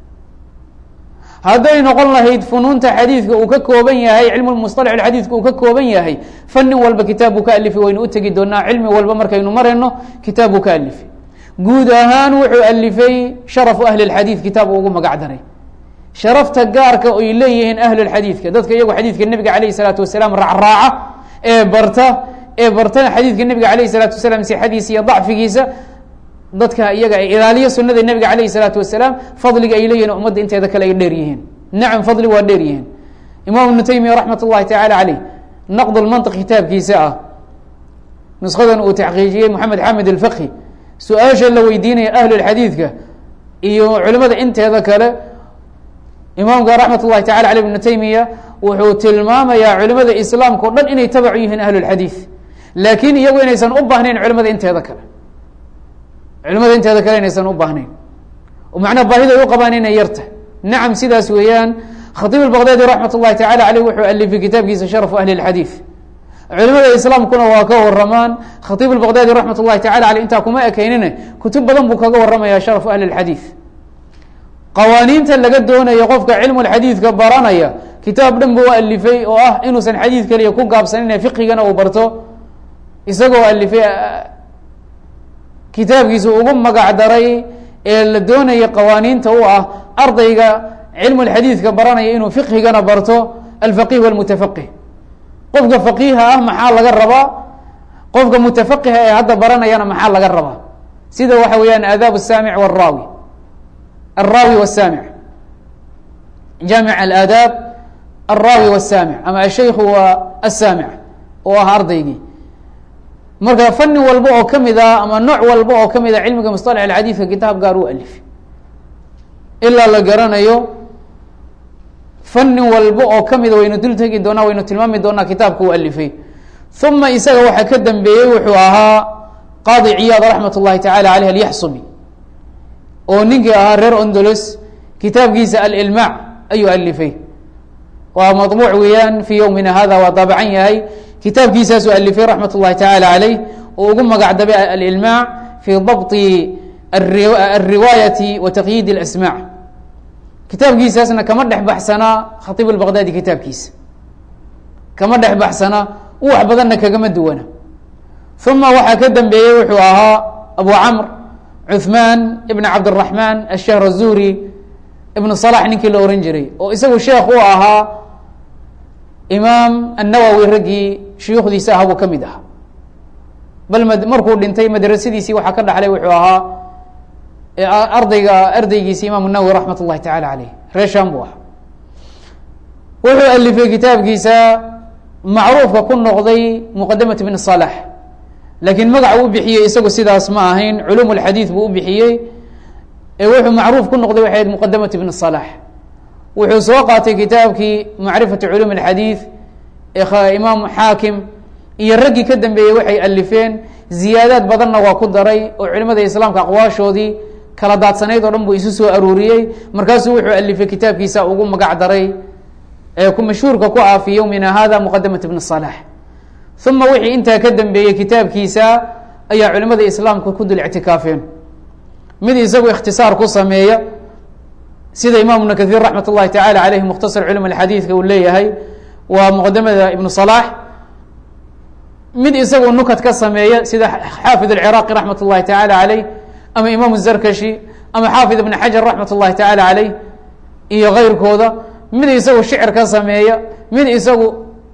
hadday noqon lahayd funuunta xadiidka uu ka kooban yahay cilmu musطalax xadiidka uu ka kooban yahay fanin walba kitaab buu ka alifay waynu u tegi doonaa cilmi walba markaynu marayno kitaab buu ka alifay guud ahaan wuxuu alifay sharafu ahli اxadiid kitaab uu ugu magac daray sharafta gaarka ay leeyihiin ahlulxadiidka dadka iyagu xadiidka nebiga alayh الsalaatu wasalaam raacraaca ee barta ee bartana xadiidka nebiga alayh الsalaatu wasalaam sixadiisa iyo dacfigiisa dadka iyaga ay ilaaliyo sunada nebiga alayh الsalaatu wasalaam fadliga ay leeyihin ummadda inteeda kale ay dheer yihiin nacam fadli waa dheer yihiin imaam ibnu taymiya raxmat اllahi tacaala caleyh naqd lmantiq kitaabkiisa ah nushadan uu taxqiijiyey moxamed xamed alfaqhi su-aasha la weydiinaya ahlulxadiidka iyo culimada inteeda kale imaamka raxmat اllahi tacala aley ibnu taymiya wuxuu tilmaamayaa culimada islaamka o dhan inay tabacu yihiin ahlulxadiid laakiin iyagu inaysan u baahnayn culimada inteeda kale culimada inteeda kale inaysan u baahnayn macnaa baahiday u qabaan inay yarta nacam sidaas weeyaan khatiib albaqdaadi raxmat اllahi tacala aleyh wuxuu alifay kitaabkiisa sharafu ahli اlxadiid culimada islaamkuna waa ka waramaan khatiib albaqdaadi raxmat اllahi tacala aleyh intaa kuma ekeynine kutub badan buu kaga waramaya sharafu ahli اlxadiid qawaaniinta laga doonayo qofka cilmu xadiidka baranaya kitaab dhan buu alifay oo ah inuusan xadiid keliya ku gaabsanine fiqigana uu barto isagoo alifay kitaabkiisa ugu magac daray ee la doonaya qawaaniinta u ah ardayga cilmu xadiidka baranaya inuu fiqhigana barto alfaqih wاlmutafaqih qofka faqiiha ah maxaa laga rabaa qofka mutafaqiha ee hadda baranayana maxaa laga rabaa sida waxa weeyaan aadaab الsaamic wالraawi الraawi والsaamic jaamic alaadaab الraawi والsaamic ama ashayku waa aلsaamic oo ah ardaygii marka fani walba oo kamid a ama nooc walba oo kamid a cilmiga musطalax اxadiidka kitaab gaar u alif ilaa la garanayo fani walba oo kamida waynu dul tegi doonaa waynu tilmaami doonaa kitaabka u alifay uma isaga waxaa ka dambeeyey wuxuu ahaa qaadi ciyaad raxmat اllahi tacala aleyh alyaxsubi oo ninkii ahaa reer ondolos kitaabkiisa alilmaac ayuu alifay waa maطbuuc weeyaan fii yowmina hada waa daabacan yahay kitaabkiisaasuu alifay raxmat اllahi tacala aleyh oo ugu magac dabay alilmaac fii dabطi alriwaayati wa taqyiid اlasmaac kitaabkiisaasna kama dhex baxsanaa khatiib albaqdaadi kitaabkiisa kama dhex baxsanaa wax badanna kagama duwana uma waxaa ka dambeeyey wuxuu ahaa abu camr cuثmaan ibn cabdالraحmaan ashahr الzuhri ibn صalax ninkii la ohan jiray oo isagu sheekh u ahaa imaam الnawowi raggii shuyuukhdiisa aha buu ka mid ahaa bal markuu dhintay madrasadiisii waxaa ka dhaxlay wuxuu ahaa ardayga ardaygiisi imaam الnawowi raxmat الlahi tacala aleyh reeshan buu ahaa wuxuu alifay kitaabkiisa macruufka ku noqday muqadamat ibn صalax laakiin magac uu bixiyey isagu sidaas ma ahayn culum اlxadiid buu u bixiyey ee wuxuu macruuf ku noqday waxay ahayd muqadamat ibn صalax wuxuu soo qaatay kitaabkii macrifati culum اlxadiid ee imaam xaakim iyo raggii ka dambeeyey waxay alifeen ziyaadaad badanna waa ku daray oo culimada islaamka aqwaashoodii kala daadsanayd oo dhan buu isu soo aruuriyey markaasuu wuxuu alifay kitaabkiisa ugu magac daray ee ku mashhuurka ku ah fii yowmina hada muqadamat ibn صalax uma wixii intaa ka dambeeyey kitaabkiisa ayaa culimada islaamka ku dul ictikaafeen mid isagu ikhtisaar ku sameeya sida imaam ibn kahiir raxmat اllahi tacala aleyh mukhtasar culum xadiidka uu leeyahay waa muqadamada ibn صalax mid isagu nukat ka sameeya sida xaafid اciraaqi raxmat اllahi tacala aleyh ama imaam zarkashi ama xaafid ibn xajar raxmat اllahi tacala aleyh iyo keyrkooda mid isagu shicir ka sameeya mid isagu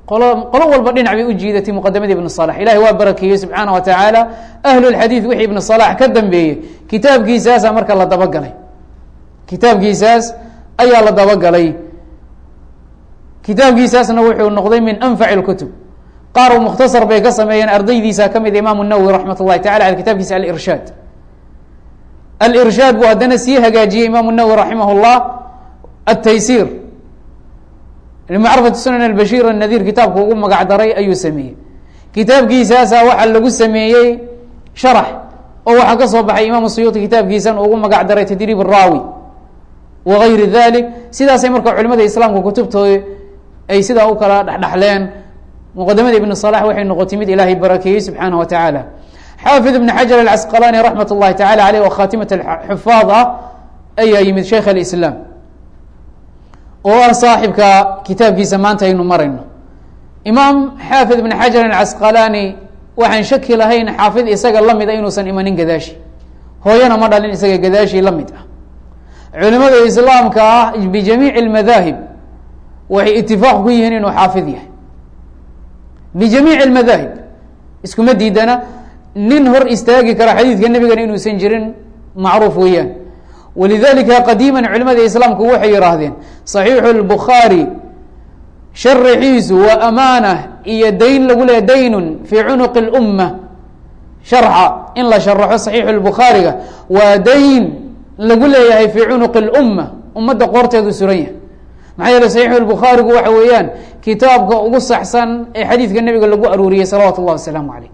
qolo qolo walba dhinac bay u jiidatay muqadamadii ibn salax ilahi waa barakeeyey subxaana wa tacaala ahlulxadiid wixii ibn salax ka dambeeyey kitaabkiisaasa marka la dabagalay kitaabkiisaas ayaa la dabagalay kitaabkiisaasna wuxuu noqday min anfaci اlkutub qaar u mukhtasar bay ka sameeyeen ardaydiisa ka mid imaamu nawowi raxmat اllahi tacala ale kitabkiisa alirshaad alirshaad buu haddana sii hagaajiyey imaamu nawowi raximah اllah ataysiir limacrifati sunan albashiir anadiir kitaabku ugu magac daray ayuu sameeyey kitaabkiisaasa waxaa lagu sameeyey sharax oo waxaa ka soo baxay imaamu suyuuti kitaabkiisan ugu magac daray tadriib raawi wagayri dalik sidaasay marka culimada islaamka kutubtooda ay sidaa u kala dhexdhexleen muqadamada ibn salax waxay noqotay mid ilaahay barakeeyey subxaana wa tacaala xaafid ibn xajar alcasqalani raxmat اllahi tacala aleyh oo khatimat xufaad ah ayaa yimid sheikh alislaam oo ah saaxibka kitaabkiisa maanta aynu marayno imaam xaafid ibn xajar alcasqalani waxaan shaki lahayn xaafid isaga lamid a inuusan imanin gadaashi hooyana ma dhalin isaga gadaashi la mid ah culimada islaamka ah bijamiici اlmadaahib waxay itifaaq ku yihiin inuu xaafid yahay bijamiici اlmadaahib iskuma diidana nin hor istaagi kara xadiidka nebigana inuusan jirin macruuf weeyaan walidalika qadiima culimada islaamku waxay yihaahdeen صaxiixu اlbukhaari sharaxiisu waa amaana iyo dayn lagu leeya daynun fii cunuqi اlumma sharxa in la sharaxo صaxiixu اlbukhaariga waa dayn lagu leeyahay fii cunuqi اlumma ummadda qoorteedu suran yahay maxaa yeele saxiixu lbukhaarigu waxa weeyaan kitaabka ugu saxsan ee xadiidka nebiga lagu aruuriyey salawatu اllah wasalaamu aleyh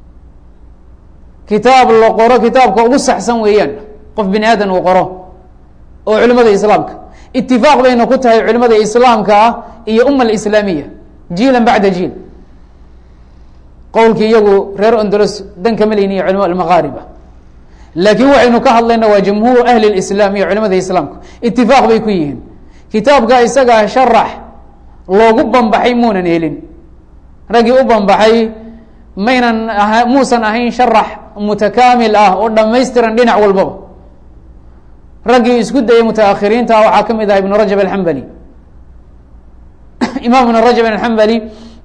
kitaab la qoro kitaabka ugu saxsan weeyaan qof bini aadan uu qoro oo culimada islaamka itifaaq bayna ku tahay culimada islaamka ah iyo uma alislaamiya jiilan bacda jiil qowlkii iyagu reer ondolos dan kama leyn iyo culama almaqaariba laakiin waxaynu ka hadlayna waa jamhuur ahli اlislaam iyo culimada islaamku itifaaq bay ku yihiin kitaabka isagaa sharax loogu bambaxay muunan helin raggii u bambaxay maynan aha muusan ahayn sharax mutakaamil ah oo dhamaystiran dhinac walbaba raggii isku dayay mutaakhiriinta waxaa ka mid ah ibnu rajab alxambali imaam ibn rajab alxambali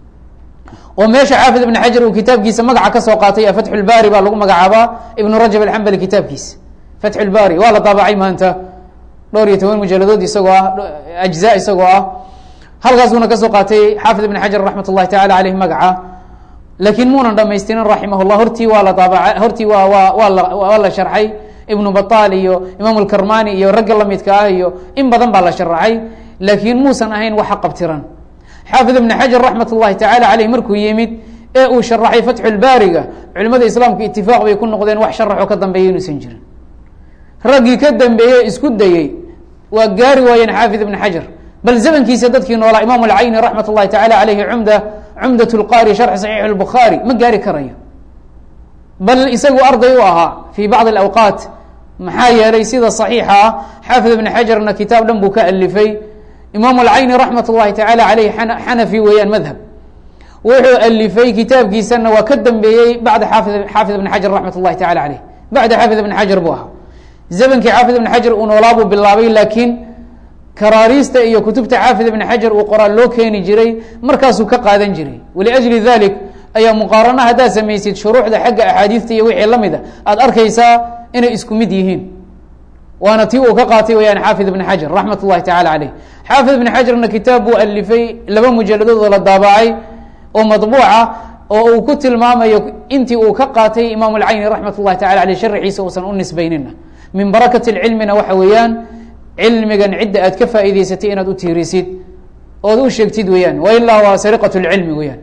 oo meesha xaafid ibn xajar uu kitaabkiisa magaca kasoo qaatay fatxu lbari baa lagu magacaabaa ibnu rajab alxambali kitaabkiisa fatxu lbari waa la daabacay maanta dhowr iyo toban mujaladood isagoo ah ajza isagoo ah halkaasuuna kasoo qaatay xaafid ibn xajar raxmat اllahi tacala aleyh magaca laakiin muunan dhamaystirin raximah llah hortii waa la daabaca hortii waa waa waa la waa la sharxay ibnu batal iyo imaam lkarmani iyo ragga lamidka ah iyo in badan baa la sharaxay laakiin muusan ahayn waxa qabtiran xaafid ibn xajar raxmat اllahi tacala aleyh markuu yimid ee uu sharaxay fatxu lbaariga culimada islaamka itifaaq bay ku noqdeen wax sharaxoo ka dambeeya inuusan jirin raggii ka dambeeyey isku dayey waa gaari waayeen xaafid ibn xajar bal zamankiisa dadkii noolaa imaam alcayni raxmat اllahi tacala aleyhi cumda cumdat lqari sharxi saxiix اlbukhaari ma gaari karayo bal isagu arday u ahaa fi bacdi اlawqaat maxaa yeelay sida صaxiixa ah xaafid ibn xajarna kitaab dhan buu ka alifay imaam alcayni raxmat اllahi tacala aleyh xanafi weeyaan madhab wuxuu alifay kitaabkiisana waa ka dambeeyey bacda xaafid xaafid ibn xajar raxmat اllahi tacala aleyh bacda xaafid ibn xajar buu ahaa zamankii xaafid ibn xajar uu noolaa buu bilaabay laakiin karaariista iyo kutubta xaafid ibn xajar uu qoraa loo keeni jiray markaasuu ka qaadan jiray waliajli dalik ayaa muqaarana haddaad samaysid shuruuxda xagga axaadiista iyo wixii la mida aada arkaysaa inay isku mid yihiin waana tii uu ka qaatay weyaan xaafid ibn xajar raxmat اllahi tacala aleyh xaafid ibn xajarna kitaab buu alifay laba mujaladood oo la daabacay oo madbuuca oo uu ku tilmaamayo intii uu ka qaatay imaam alcayni raxmat اllahi tacala aleyh sharxiisa uusan u nisbaynina min barakati cilmina waxa weeyaan cilmigan cidda aad ka faa'iideysatay inaad u tiirisid ood u sheegtid weeyaan wa ilaa waa sariqat lcilmi weeyaan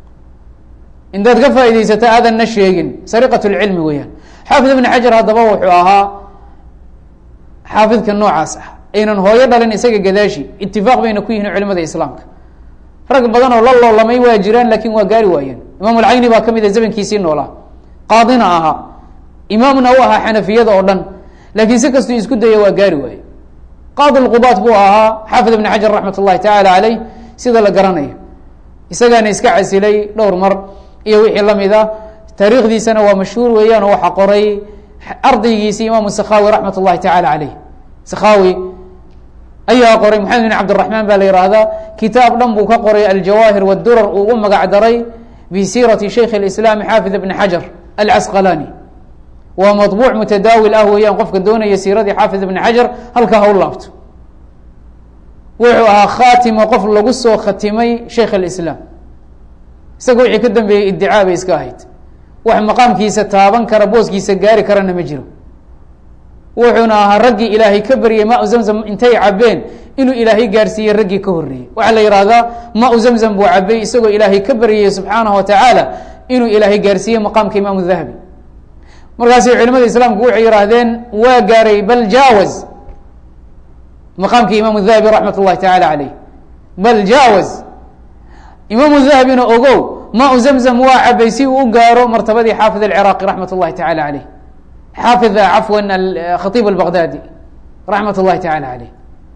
intaad ka faa'iideysato aadanna sheegin sariqat lcilmi weeyaan xaafid ibn xajar haddaba wuxuu ahaa xaafidka noocaas ah aynan hooyo dhalin isaga gadaashi itifaaq bayna ku yihiin culimada islaamka rag badan oo la loolamay waa jiraan lakin waa gaari waayeen imaam alcayni baa kamid a zamankiisii noolaa qaadina ahaa imaamna u ahaa xanafiyada oo dhan laakiin si kastuu isku daya waa gaari waaye qaadi lqubaat buu ahaa xaafid ibn xajar raxmat اllahi tacala aleyh sida la garanayo isagaana iska casilay dhowr mar iyo wixii lamid a taariikhdiisana waa mashhuur weeyaan oo waxaa qoray ardaygiisi imaamu sakhawi raxmat اllahi tacala aleyh sakhawi ayaa qoray maxamed bin cabdiraxmaan baa la yihahdaa kitaab dhan buu ka qoray aljawaahir wاdurar uu u magac daray bisiirati shaykh اlislaam xaafid ibn xajar alcasqalani waa maطbuuc mutadaawil ah weeyaan qofka doonaya siiradii xaafid ibn xajar halkaa ha u laabto wuxuu ahaa khaatimo qof lagu soo khatimay shaykh اlislaam isaga wixii ka dambeeyey iddicaa bay iska ahayd wax maqaamkiisa taaban kara booskiisa gaari karana ma jiro wuxuuna ahaa raggii ilaahay ka baryay ma zamzam intay cabeen inuu ilaahay gaarsiiyey raggii ka horreeyey waxaa la yihahdaa ma u zamzam buu cabay isagoo ilaahay ka baryayey subxaanahu wa tacaala inuu ilaahay gaarsiiyey maqaamka imaamu dahabi markaasay culimada islaamku waxay yihaahdeen waa gaaray bal jaawaz maqaamka imaamu dahabi raxmat اllahi tacaala caleyh bal jaawaz imaamu dahabina ogow ma u zamzam waa cabay si uu u gaaro martabadii xaafid alciraaqi raxmat اllahi tacala caleyh xaafid cafwa khaiib albaqdaadi raxmat اllahi tacala caleyh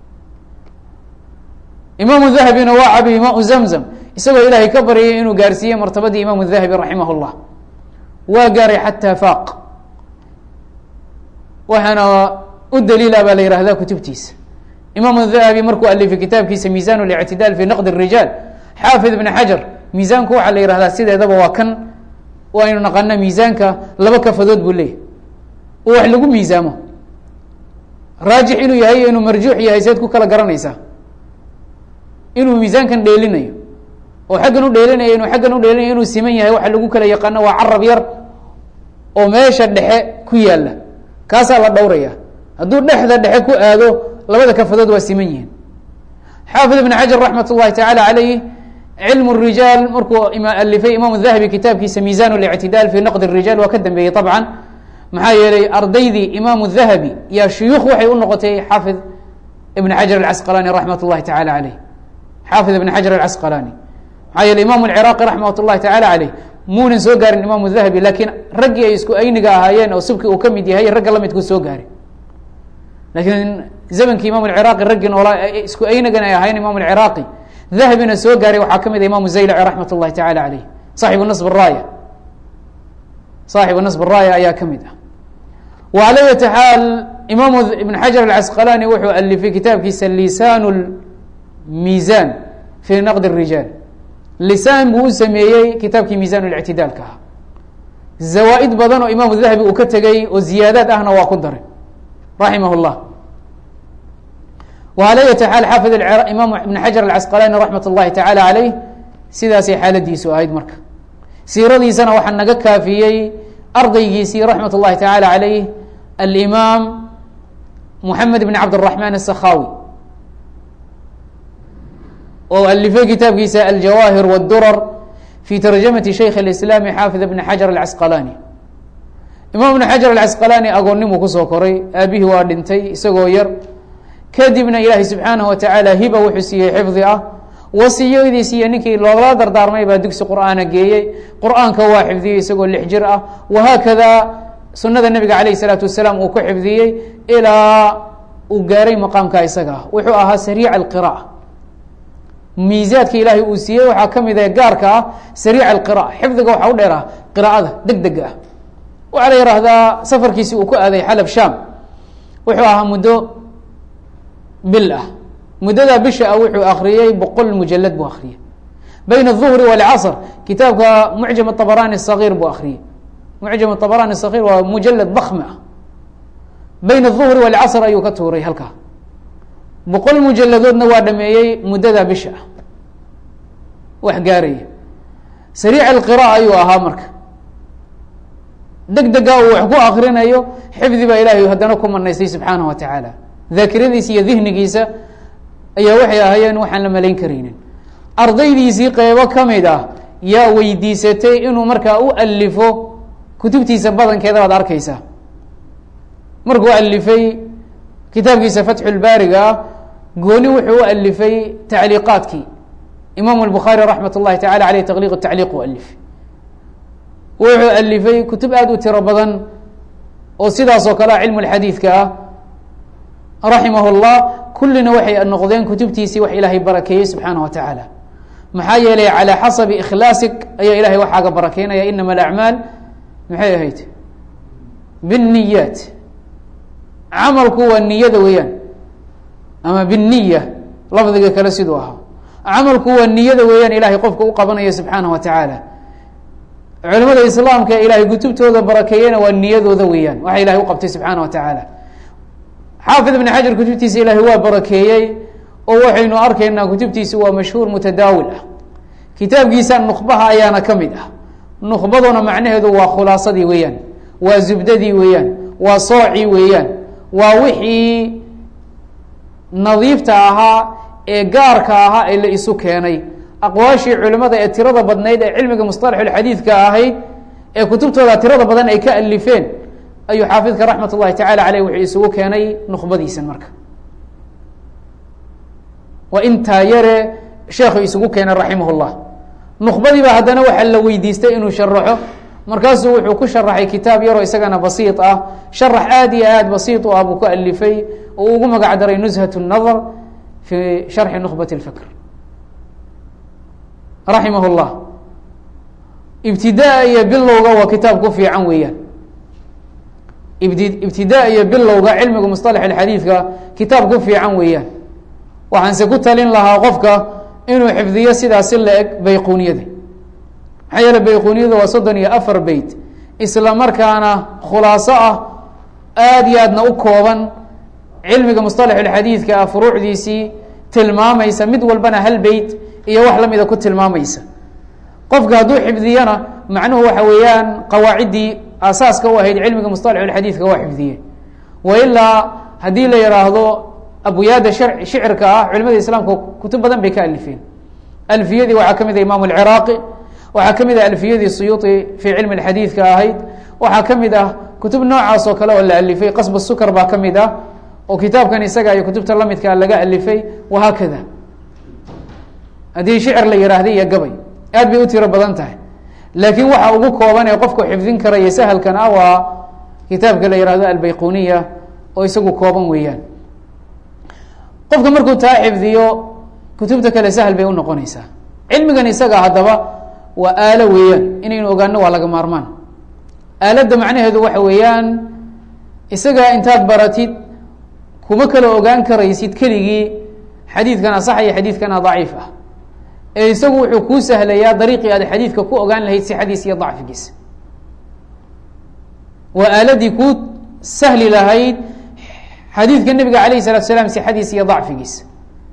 imaamu dahabina waa cabay ma u zamzam isagoo ilaahay ka baryay inuu gaarsiiyey martabadii imaamu dahabi raximah اllah waa gaaray xataa faaq waxaana u daliila baa la yihahdaa kutubtiisa imaamu dahabi markuu alifay kitaabkiisa miisan اlictidaal fi naqd الrijaal xaafid ibn xajar miisaanku waxaa la yihahdaa sideedaba waa kan waynu naqana miisaanka laba kafadood buu leeyahy oo wax lagu miisaamo raajix inuu yahay iyo inuu marjuux yahay seed ku kala garanaysaa inuu miisaankan dheelinayo oo xaggan u dheelinayo inuu xaggan u dheelinayo inuu siman yahay waxa lagu kala yaqaano waa carab yar oo meesha dhexe ku yaalla kaasaa la dhowraya hadduu dhexda dhexe ku aado labada kafadood waa siman yihiin xaafid ibn xajar raxmat اllahi tacaala calayh cilm الrijaal markuu alifay imaamu dahabi kitaabkiisa miisan اlictidaal fi naqd الrijaal waa ka dambeeyey طabcan maxaa yeelay ardaydii imaamu dahabi yaa shuyuukh waxay u noqotay xaafid ibn xajar alcasqalani raxmat اllahi tacala caleyh xaafid ibn xajar alcasqalani maxaa yeeley imaamu alciraaqi raxmat اllahi tacala caleyh muunan soo gaarin imaamu dahabi laakiin raggii ay isku ayniga ahaayeen oo subki uu ka mid yahay ragga lamidkuu soo gaaray laakiin zamankii imam alciraaqi raggii noolaa isku aynigan ay ahayen imam alciraaqi dahabina soo gaaray waxaa ka mid a imaamu zaylaci raxmat اllahi tacala caleyh saaxibu nasb raaya saaxibu nasb raaya ayaa ka mid ah wala yati xaal imaamu ibn xajar alcasqalani wuxuu alifay kitaabkiisa lisaan miisan fi naqd الrijaal lisaan buu u sameeyey kitaabkii miisan اlictidaalka ah zawaa-id badan oo imaamu dahabi uu ka tegay oo ziyaadaad ahna waa ku daray raximah اllah wala yati xaal xaafid imaam ibn xajar alcasqalani raxmat اllahi tacala caleyh sidaasay xaaladiisu ahayd marka siiradiisana waxaa naga kaafiyey ardaygiisii raxmat اllahi tacala caleyh alimaam moxamed bn cabdالraxman الsakhawi oo alifay kitaabkiisa aljawaahir wاdurar fi tarjamati shaykh اlislaami xaafid bn xajar alcasqalani imaam ibn xajar alcasqalani agoonnimuu kusoo koray aabihii waa dhintay isagoo yar kadibna ilaahay subxaanaه wa tacaala hiba wuxuu siiyey xifdi ah wasiyadiis iyo ninkii loogala dardaarmay baa dugsi qur'aana geeyey qur'aanka waa xifdiyey isagoo lix jir ah wahaakada sunada nebiga calayh الsalaatu wasalaam uu ku xifdiyey ilaa uu gaaray maqaamka isaga ah wuxuu ahaa sariic alqira'a miisaadka ilaahay uu siiyey waxaa ka mid ah gaarka ah sariic alqira'a xifdiga waxaa u dheer ah qira'ada deg dega ah waxaa la yihahdaa safarkiisi uu ku aaday xalab sham wuxuu ahaa muddo bil ah muddadaa bisha ah wuxuu akriyey boqol mujalad buu akriyey bayna الظuhri wاlcasr kitaabka mucjam abarani الصaغيir buu akriyey mucjam abarani الصaغيir waa mujalad bakmi ah bayna الظuhri wاlcasr ayuu ka tuuray halkaa boqol mujaladoodna waa dhameeyey muddadaa bisha ah wax gaaraya sariic اlqirاء ayuu ahaa marka deg dega uu wax ku akrinayo xifdi baa ilahay haddana ku manaystay subxaanaه wa taعaalى daakiradiisa iyo dihnigiisa ayaa waxay ahaayeen waxaan la malayn karaynin ardaydiisii qeybo ka mid ah yaa weydiisatay inuu markaa u alifo kutubtiisa badankeeda baad arkeysaa markuu alifay kitaabkiisa fatxulbaariga ah gooni wuxuu u alifay tacliiqaadkii imaamu الbukhaari raxmat اllahi tacala aleyh taqliq tacliiq u alifay wuxuu alifay kutub aada u tiro badan oo sidaas oo kale cilmu xadiidka ah raximah اllah kullina waxay noqdeen kutubtiisii wax ilaahay barakeeyey subxaanaه wa tacaala maxaa yeelay calى xasabi ikhlaasik ayaa ilahay waxaaga barakeynaya inama alacmaal maxay ahayd bالniyaat camalku waa niyada weeyaan ama biniya lafdiga kale siduu ahaa camalku waa niyada weeyaan ilaahay qofka u qabanayo subxaanah wa tacaala culimada islaamka ee ilaahay kutubtooda barakeeyena waa niyadooda weeyaan waxa ilahay u qabtay subxaana wa tacaala xaafid ibn xajar kutubtiisa ilaahay waa barakeeyey oo waxaynu arkaynaa kutubtiisa waa mashhuur mutadaawil ah kitaabkiisa nukbaha ayaana ka mid ah nukbaduna macnaheedu waa khulaasadii weeyaan waa zubdadii weeyaan waa soocii weeyaan waa wixii nadiifta ahaa ee gaarka ahaa ee la isu keenay aqwaashii culimada ee tirada badnayd ee cilmiga musطalaxulxadiidka ahayd ee kutubtooda tirada badan ay ka alifeen ayuu xaafidka raxmat ullahi tacala aleyh wuxuu isugu keenay nukbadiisan marka waa intaa yare sheekhu isugu keenay raximah اllah nukbadiiba haddana waxaa la weydiistay inuu sharaxo markaasuu wuxuu ku sharaxay kitaab yaroo isagana basiid ah sharax aad iyo aad basiid u ah buu ku alifay oo ugu magac daray nushat الnadr fi sharxi nukbat اlfikr raximah اllah ibtidaa iyo bilowga waa kitaab ku fiican weeyaan ibti ibtidaa iyo bilowga cilmiga musطalax اxadiidka kitaab ku fiican weeyaan waxaanse ku talin lahaa qofka inuu xifdiyo sidaasi la eg bayquniyada maxaa yeele bayquniyada waa soddon iyo afar beyt isla markaana khulaaso ah aada iyo aadna u kooban cilmiga musطalaxulxadiidka ah furuucdiisii tilmaamaysa mid walbana hal beyt iyo wax lamida ku tilmaamaysa qofka hadduu xifdiyana macnuhu waxa weeyaan qawaaciddii asaaska u ahayd cilmiga musطalaxulxadiidka waa xifdiye wa ilaa haddii la yihaahdo abwaada shar shicirka ah culimada islaamka kutub badan bay ka alifeen alfiyadii waxaa ka mid ah imaam alciraaqi waxaa ka mid ah alfiyadii suyuuطi fii cilmi xadiidka ahayd waxaa ka mid ah kutub noocaas oo kale oo la alifay qasb sukar baa ka mid ah oo kitaabkan isaga iyo kutubta lamidkaa laga alifay wahaakada haddii shicir la yihahda iyo gabay aad bay u tiro badan tahay laakiin waxa ugu kooban ee qofku xifdin karaya sahalkan ah waa kitaabka la yihahdo albayquniya oo isagu kooban weeyaan qofka markuu taa xifdiyo kutubta kale sahal bay unoqonaysaa cilmigan isaga haddaba waa aalo weeyaan inaynu ogaano waa laga maarmaan aaladda macnaheedu waxa weeyaan isaga intaad baratid kuma kala ogaan karaysid keligii xadiidkana sax iyo xadiidkana daciif ah ee isagu wuxuu kuu sahlayaa dariiqii aad xadiidka ku ogaan lahayd sixadiis iyo dacfigiisa waa aaladii kuu sahli lahayd xadiidka nebiga alayh الsalatu salaam sixadiisa iyo dacfigiisa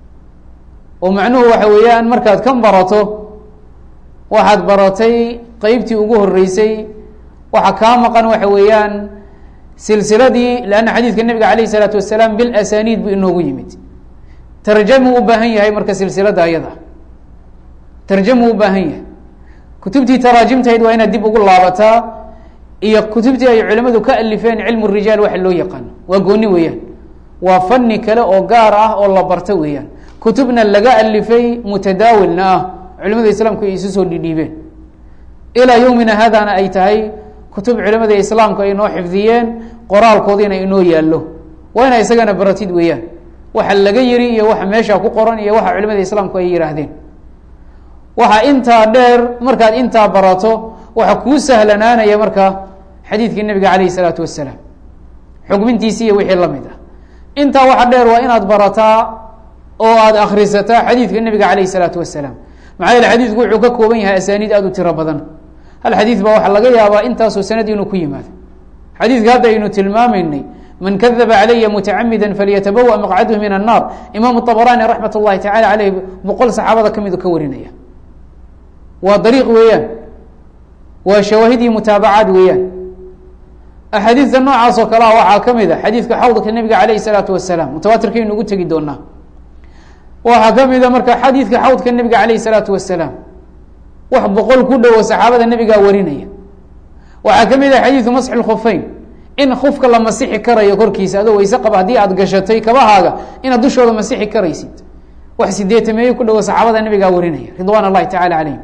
oo macnuhu waxa weeyaan markaad kan barato waxaad baratay qeybtii ugu horeysay waxa kaa maqan waxa weeyaan silsiladii lanna xadiidka nebiga alayh الsalaatu wasalaam bilasaniid buu inoogu yimid tarjamuu u baahan yahay marka silsilada ayada tarjamuu u baahan yahay kutubtii taraajimtahayd waa inaad dib ugu laabataa iyo kutubtii ay culimadu ka alifeen cilmu rijaal waxa loo yaqaano waa gooni weeyaan waa fani kale oo gaar ah oo la barto weeyaan kutubna laga alifay mutadaawilna ah culimada islaamku ay isu soo dhidhiibeen ilaa yowmina haadana ay tahay kutub culimada islaamku ay noo xifdiyeen qoraalkoodiina inoo yaallo waa ina isagana baratid weeyaan waxa laga yiri iyo waxa meesha ku qoran iyo waxa culimada islaamku ay yihaahdeen waxa intaa dheer markaad intaa barato waxa kuu sahlanaanaya marka xadiidkii nebiga alayh الsalaatu wasalaam xugmintiisi iyo wixii lamid ah intaa waxa dheer waa inaad barataa oo aad akrisataa xadiidka nebiga alayh الsalaatu wasalaam maxaa yeele xadiidku wuxuu ka kooban yahay asaaniid aad u tiro badan hal xadiid baa waxaa laga yaabaa intaasoo sanad inuu ku yimaado xadiidka hadda aynu tilmaamaynay man kadaba calaya mutacamida falyatabawa maqcadhu min الnar imaamu طabrani raxmat اllahi tacala aleyh boqol saxaabada kamid ka warinaya waa dariiq weeyaan waa shawaahidii mutaabacaad weeyaan axaadiidta noocaas oo kale ah waxaa ka mid a xadiidka xawdka nebiga alayh الsalaatu wasalaam mutawaatirkaynu ugu tegi doonaa waxaa ka mida marka xadiidka xawdka nebiga alayh الsalaatu wasalaam wax boqol ku dhowo saxaabada nebigaa warinaya waxaa ka mid ah xadiidu masxi اlkhufeyn in kufka la masixi karayo korkiisa adoo weyse qaba haddii aad gashatay kabahaaga inaad dushooda masixi karaysid wax sideetameeyo ku dhowo saxaabada nebigaa warinaya ridwan اllahi tacala calayhim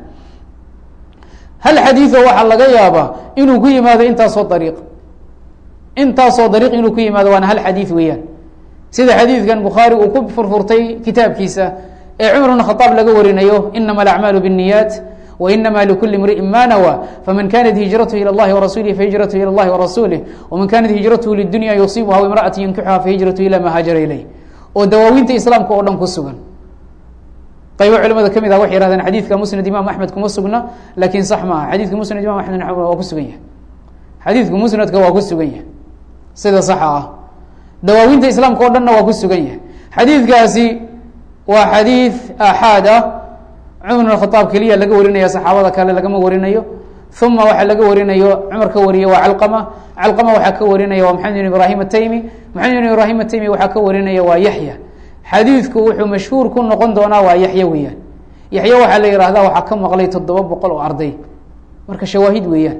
hal xadiido waxaa laga yaabaa inuu ku yimaado intaasoo dariiq intaasoo dariiq inuu ku yimaado waana hal xadiid weeyaan sida xadiidkan bukhaari uu ku furfurtay kitaabkiisa ee cumar bn khaaab laga warinayo inama alacmaalu bالniyaat wainama likuli imriئin ma nawى faman kanat hijrathu ilى اllahi warasulihi fahijrathu ilى اllahi warasulih wman kanat hijrathu lidunya yusibuha imraأati yunkixuha fahijrathu ilى ma haajara ilayh oo dawaawiinta islaamka oo dhan ku sugan qaybo culimada ka mid ah waxay yihahdeen xadiidka musnad imaam axmed kuma sugna lakin sax maaha xadiidka musnad imam axmed waa ku sugan yahay xadiidka musnadka waa ku sugan yahay sida saxa ah dawaawiinta islaamka o dhanna waa ku sugan yahay xadiidkaasi waa xadiid aaxaad ah cumar bn khaaab keliya laga warinaya saxaabada kale lagama warinayo uma waxaa laga warinayo cumar ka wariye waa calqama calqama waxaa ka warinaya waa maxamed bin ibrahim ataymi maxamed bin ibrahim ataymi waxaa ka warinaya waa yaxya xadiidku wuxuu mashhuur ku noqon doonaa waa yaxya weeyaan yaxya waxaa la yihahdaa waxaa ka maqlay toddoba boqol oo arday marka shawaahid weeyaan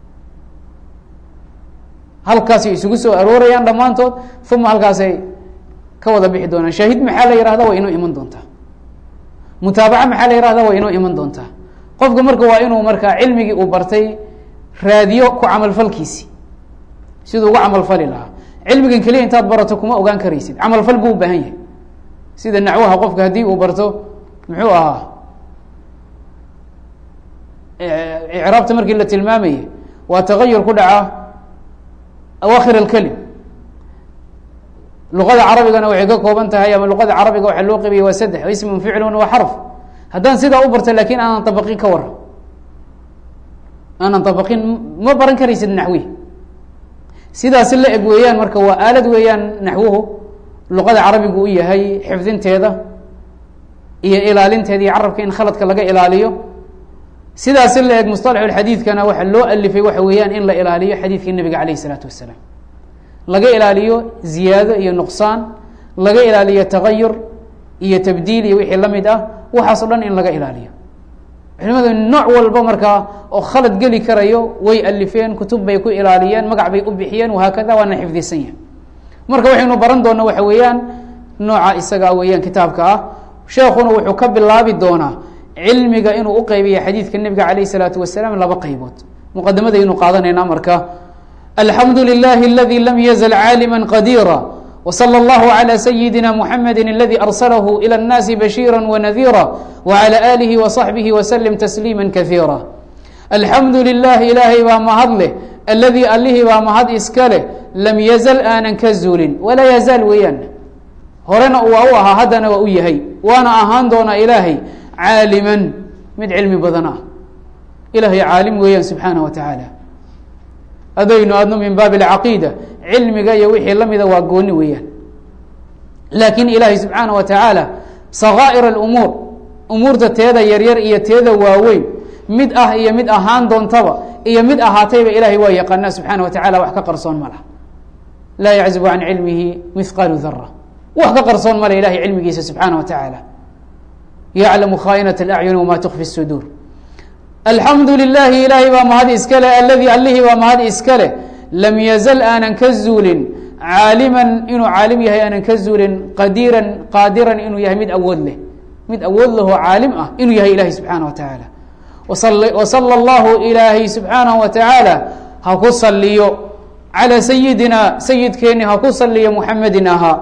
halkaasay isugu soo aroorayaan dhammaantood uma halkaasay ka wada bixi doonaan shaahid maxaa la yihahda waa inoo iman doontaa mutaabaca maxaa la yihahda waa inoo iman doontaa qofka marka waa inuu markaa cilmigii uu bartay raadiyo ku camalfalkiisi siduu uga camalfali lahaa cilmigan keliya intaad barato kuma ogaan karaysid camalfal buu u baahan yahay sida nacwaha qofka haddii uu barto muxuu ahaa icraabta markii la tilmaamayay waa tagayur ku dhaca awakhir alkelim luqada carabigana waxay ka kooban tahay ama luqada carabiga waxaa loo qabiya waa saddex ismun ficlun wa xarf haddaan sidaa u barto lakin aanan abaqin ka waran aanan abaqin ma baran karaysid naxwi sidaasi la eg weeyaan marka waa aalad weeyaan naxwuhu luqada carabigu u yahay xifdinteeda iyo ilaalinteeda iyo carabka in khaladka laga ilaaliyo sidaasi la eg musطalaxu xadiidkana waxa loo alifay waxa weeyaan in la ilaaliyo xadiidkii nabiga alayh الsalaatu wasalaam laga ilaaliyo ziyaado iyo nuqsaan laga ilaaliyo tagayur iyo tabdiil iyo wixii la mid ah waxaas o dhan in laga ilaaliyo culimadu nooc walba markaa oo khalad geli karayo way alifeen kutub bay ku ilaaliyeen magac bay u bixiyeen wahaakada waana xifdisan yahay marka waxaynu baran doona waxa weeyaan nooca isaga weeyaan kitaabka ah sheekuna wuxuu ka bilaabi doonaa cilmiga inuu uqeybiya xadiidka nebiga alayh الsalaatu wasalaam laba qeybood muqadamadaynu qaadanayna marka alxamdu lilahi aladi lam yazl caalima qadiira وصلى الله على سيدنا محمد الذي أرسله إلى الناس بشيرا ونذيرا وعلى آله وصحبه وسلم تسليما كثيرا الحمد لله إلهي baa mahad leh الذي alihii baa mahad iska leh لم يزل aanan ka zuulin وlaa يزاal weeyaan horena waa u ahaa haddana waa u yahay waana ahaan doonaa ilaahay caaliman mid cilmi badan ah ilahay caalim weeyaan subحaanaه وataعaalى adaynu adno min baab اcaqiida cilmiga iyo wixii lamida waa gooni weeyaan laakiin ilaahay subxaana wa tacaala sakaa'ir اlumuur umuurta teeda yaryar iyo teeda waaweyn mid ah iyo mid ahaan doontaba iyo mid ahaatayba ilahay waa yaqaanaa subxaana wa tacala wax ka qarsoon ma laha laa yaczubu can cilmihi mihqaalu dara wax ka qarsoon male ilahay cilmigiisa subxaana wa tacaala yaclamu khaainaة اlacyun wma tukfi الsuduur alxamdu lilahi ilaahay baa mahad iska leh aladii allihii baa mahad iska leh lam yazal aanan ka zuulin caaliman inuu caalim yahay aanan ka zuulin qadiiran qaadiran inuu yahay mid awood leh mid awood leh oo caalim ah inuu yahay ilahi subxaana wa tacaala wasala allahu ilaahay subxaanahu wa tacaala ha ku saliyo calaa sayidina sayidkeeni ha ku saliyo muxamedin ahaa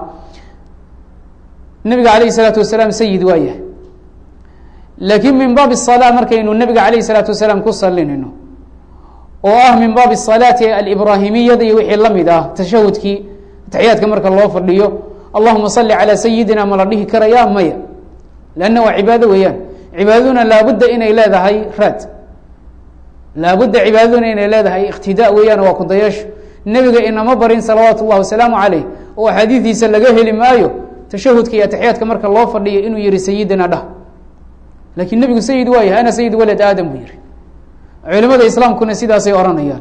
nabiga alayh isalaatu wasalaam sayid waa yahay laakiin min baab الصalaa markaynu nabiga alayh الsalaatu wasalaam ku salinayno oo ah min baab الصalaati alibrahimiyada iyo wixii la mid ah tashahudkii taxiyaadka marka loo fadhiyo allahuma sali calى sayidina ma la dhihi karaya maya lanna waa cibaado weeyaan cibaadaduna laabudda inay leedahay raad laabudda cibaadaduna inay leedahay iqtidaa weeyaan waa kudayaasho nebiga inama barin salawaatu اllahi wasalaamu caleyh oo axaadiidiisa laga heli maayo tashahudka iyo taxiyaadka marka loo fadhiyo inuu yihi sayidina dhah lakiin nebigu sayid waa yahay ana sayid walad aadam buu yihi culimada islaamkuna sidaasay ohanayaan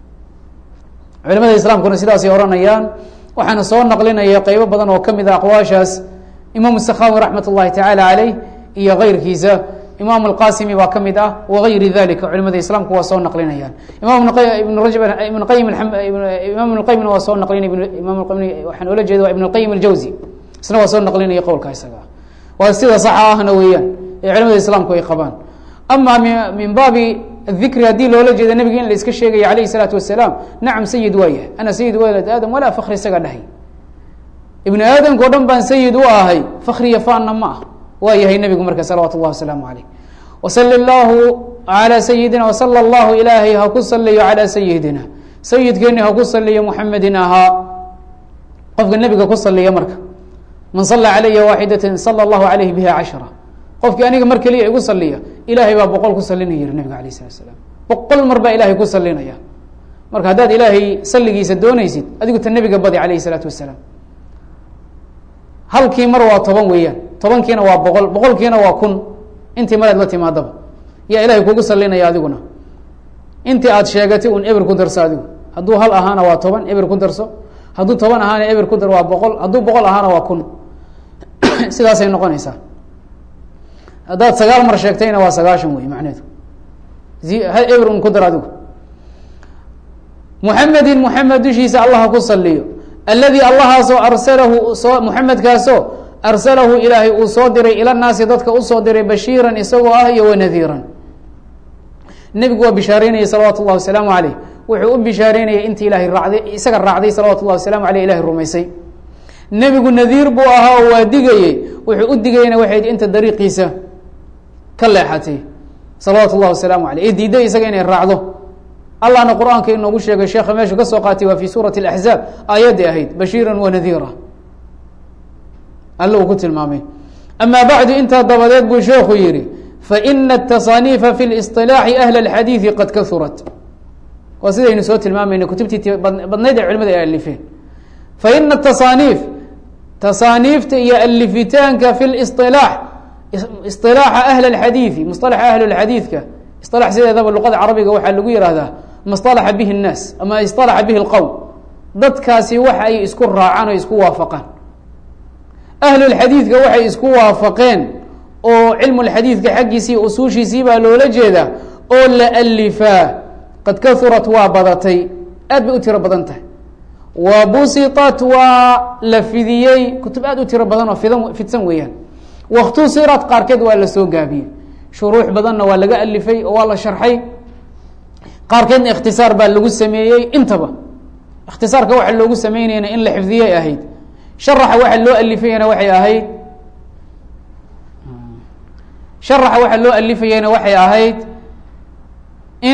culimada islaamkuna sidaasay ohanayaan waxaana soo naqlinaya qeybo badan oo kamid a aqwaashaas imaam sakhawi raxmat اllahi tacaala caleyh iyo keyrkiisa imaam alqasimi baa kamid ah wagayri dalika culimada islaamku waa soo naqlinayaan imam ibn rajab ibn qayim imam ibn qayimna waa soo naqlinay imam waxaan ola jeeda waa ibn اlqayim aljawzi isna waa soo naqlinaya qowlka isaga waa sida saxa ahna weeyaan ee culimada islaamku ay qabaan ama min baabi dikri haddii loola jeeda nebiga in la iska sheegaya alayh الsalaatu wasalaam nacam sayid waa yahay ana sayid walad aadam walaa fakri isaga dhahay ibni aadamka o dhan baan sayid u ahay fakriya faanna ma ah waa yahay nebigu marka salawaatu اllahi wasalaamu aleyh wasali اllahu alى sayidina wasala اllahu ilaahay ha ku saliyo calى sayidina sayidkeeni ha ku saliyo muxamedin ahaa qofka nebiga ku saliya marka man sala calaya waaxidatin sala allahu calayhi biha cashra qofkii aniga mar keliya igu saliya ilaahay baa boqol ku salinaya yihi nabiga alayh salatu salaam boqol mar baa ilahay ku salinaya marka haddaad ilaahay salligiisa doonaysid adigu ta nebiga badi calayhi salaatu wasalaam halkii mar waa toban weeyaan tobankiina waa boqol boqolkiina waa kun intii maraad la timaadaba yaa ilahay kugu salinaya adiguna intii aad sheegatay un eber ku darso adigu hadduu hal ahaana waa toban eber ku darso hadduu toban ahaana eber ku dar waa boqol hadduu boqol ahaana waa kun sidaasay noqonaysaa haddaad sagaal mar sheegtayna waa sagaashan wey macneedu hal eber un ku dar adigu muxamedin muxamed dushiisa allaha ku saliyo alladii allahaasoo arsalahu soo muxamedkaasoo arsalahu ilaahay uu soo diray ila naasi dadka usoo diray bashiiran isagoo ah iyo wanadiiran nebigu waa bishaareynayay salawaatu llahi wasalaamu caleyh wuxuu u bishaareynayay intii ilahay raacday isaga raacday salawatu llahi wasalamu aleyh ilahay rumaysay nebigu nadiir buu ahaa oo waa digayey wuxuu u digayna waxayd inta dariiqiisa ka leexatay salawaatu llahi wasalaamu aleyh ee diiday isaga inay raacdo allahna qur-aanka inoogu sheegay sheekha meeshu ka soo qaatay waa fi suurati اlaxzaab aayaddii ahayd bashiira wanadiira alle uu ku tilmaamay ama bacdu intaa dabadeed buu sheekhu yihi faina الtaصaniifa fi اliصطilaaxi ahl اlxadiiثi qad kaurat waa sidaynu soo tilmaamayna kutubtii badnayd ee culimada ay alifeen faina tasaaniif tasaaniifta iyo alifitaanka fi liصطilaax iصطilaaxa ahl اxadiiثi musطalaxa ahl اxadiidka iصطalax sideedaba luqada carabiga waxaa lagu yihahdaa maصطalaxa bihi الnaas ama iصطalaxa bihi اlqowm dadkaasi waxa ay isku raacaan o isku waafaqaan ahlulxadiidka waxay isku waafaqeen oo cilmu lxadiidka xaggiisii usuushiisii baa loola jeedaa oo la alifaa qad kaurat waa badatay aad bay u tiro badan tahay wa busitat waa la fidiyey kutub aad u tiro badan oo fidan fidsan weeyaan wakhtusirat qaarkeed waa la soo gaabiyey shuruux badanna waa laga alifay oo waa la sharxay qaarkeedna ikhtisaar baa lagu sameeyey intaba ikhtisaarka waxa loogu sameynayna in la xifdiyay ahayd sharaxa waxa loo alifayana waxay ahayd sharaxa waxa loo alifayana waxay ahayd in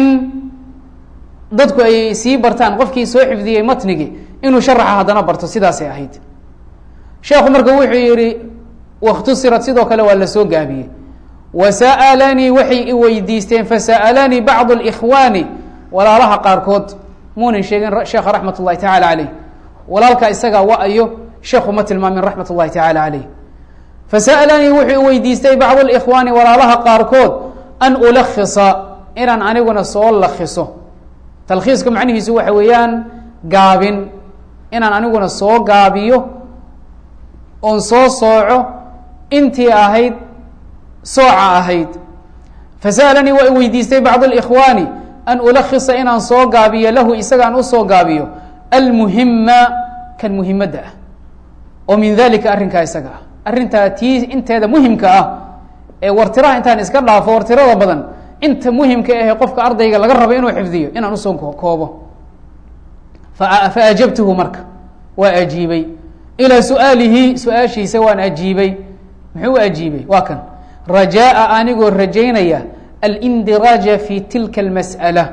dadku ay sii bartaan qofkii soo xifdiyey matnigii inuu sharaxa haddana barto sidaasay ahayd sheekhu marka wuxuu yihi wakhtusirat sidoo kale waa la soo gaabiyey wasa'alanii waxay i weydiisteen fasa'alanii bacdu اlkhwaani walaalaha qaarkood muunan sheegin sheekha raxmat اllahi tacala caleyh walaalka isagaa wa-ayo sheekhu ma tilmaamin raxmat اllahi tacala caleyh fasa'alanii wuxuu i weydiistay bacdu اlkhwaani walaalaha qaarkood an ulakisa inaan aniguna soo lakiso talkhiiska macnihiisu waxa weeyaan gaabin inaan aniguna soo gaabiyo oon soo sooco intii ahayd sooca ahayd fasa'alanii waa i weydiistay bacd اlkhwaani an ulakisa inaan soo gaabiyo lahu isagaan usoo gaabiyo almuhima kan muhimadda ah oo min dalika arrinkaa isaga ah arrintaa tii inteeda muhimka ah ee wartiraha intaan iska dhaafo wartirada badan inta muhimka ahe qofka ardayga laga rabo inuu xifdiyo inaan usoo koobo faajabtuhu marka waa ajiibay ilaa su-aalihi su-aashiisa waan ajiibay muxuu ajiibay waa kan rajaaa anigoo rajaynaya alndiraaja fi tilka masala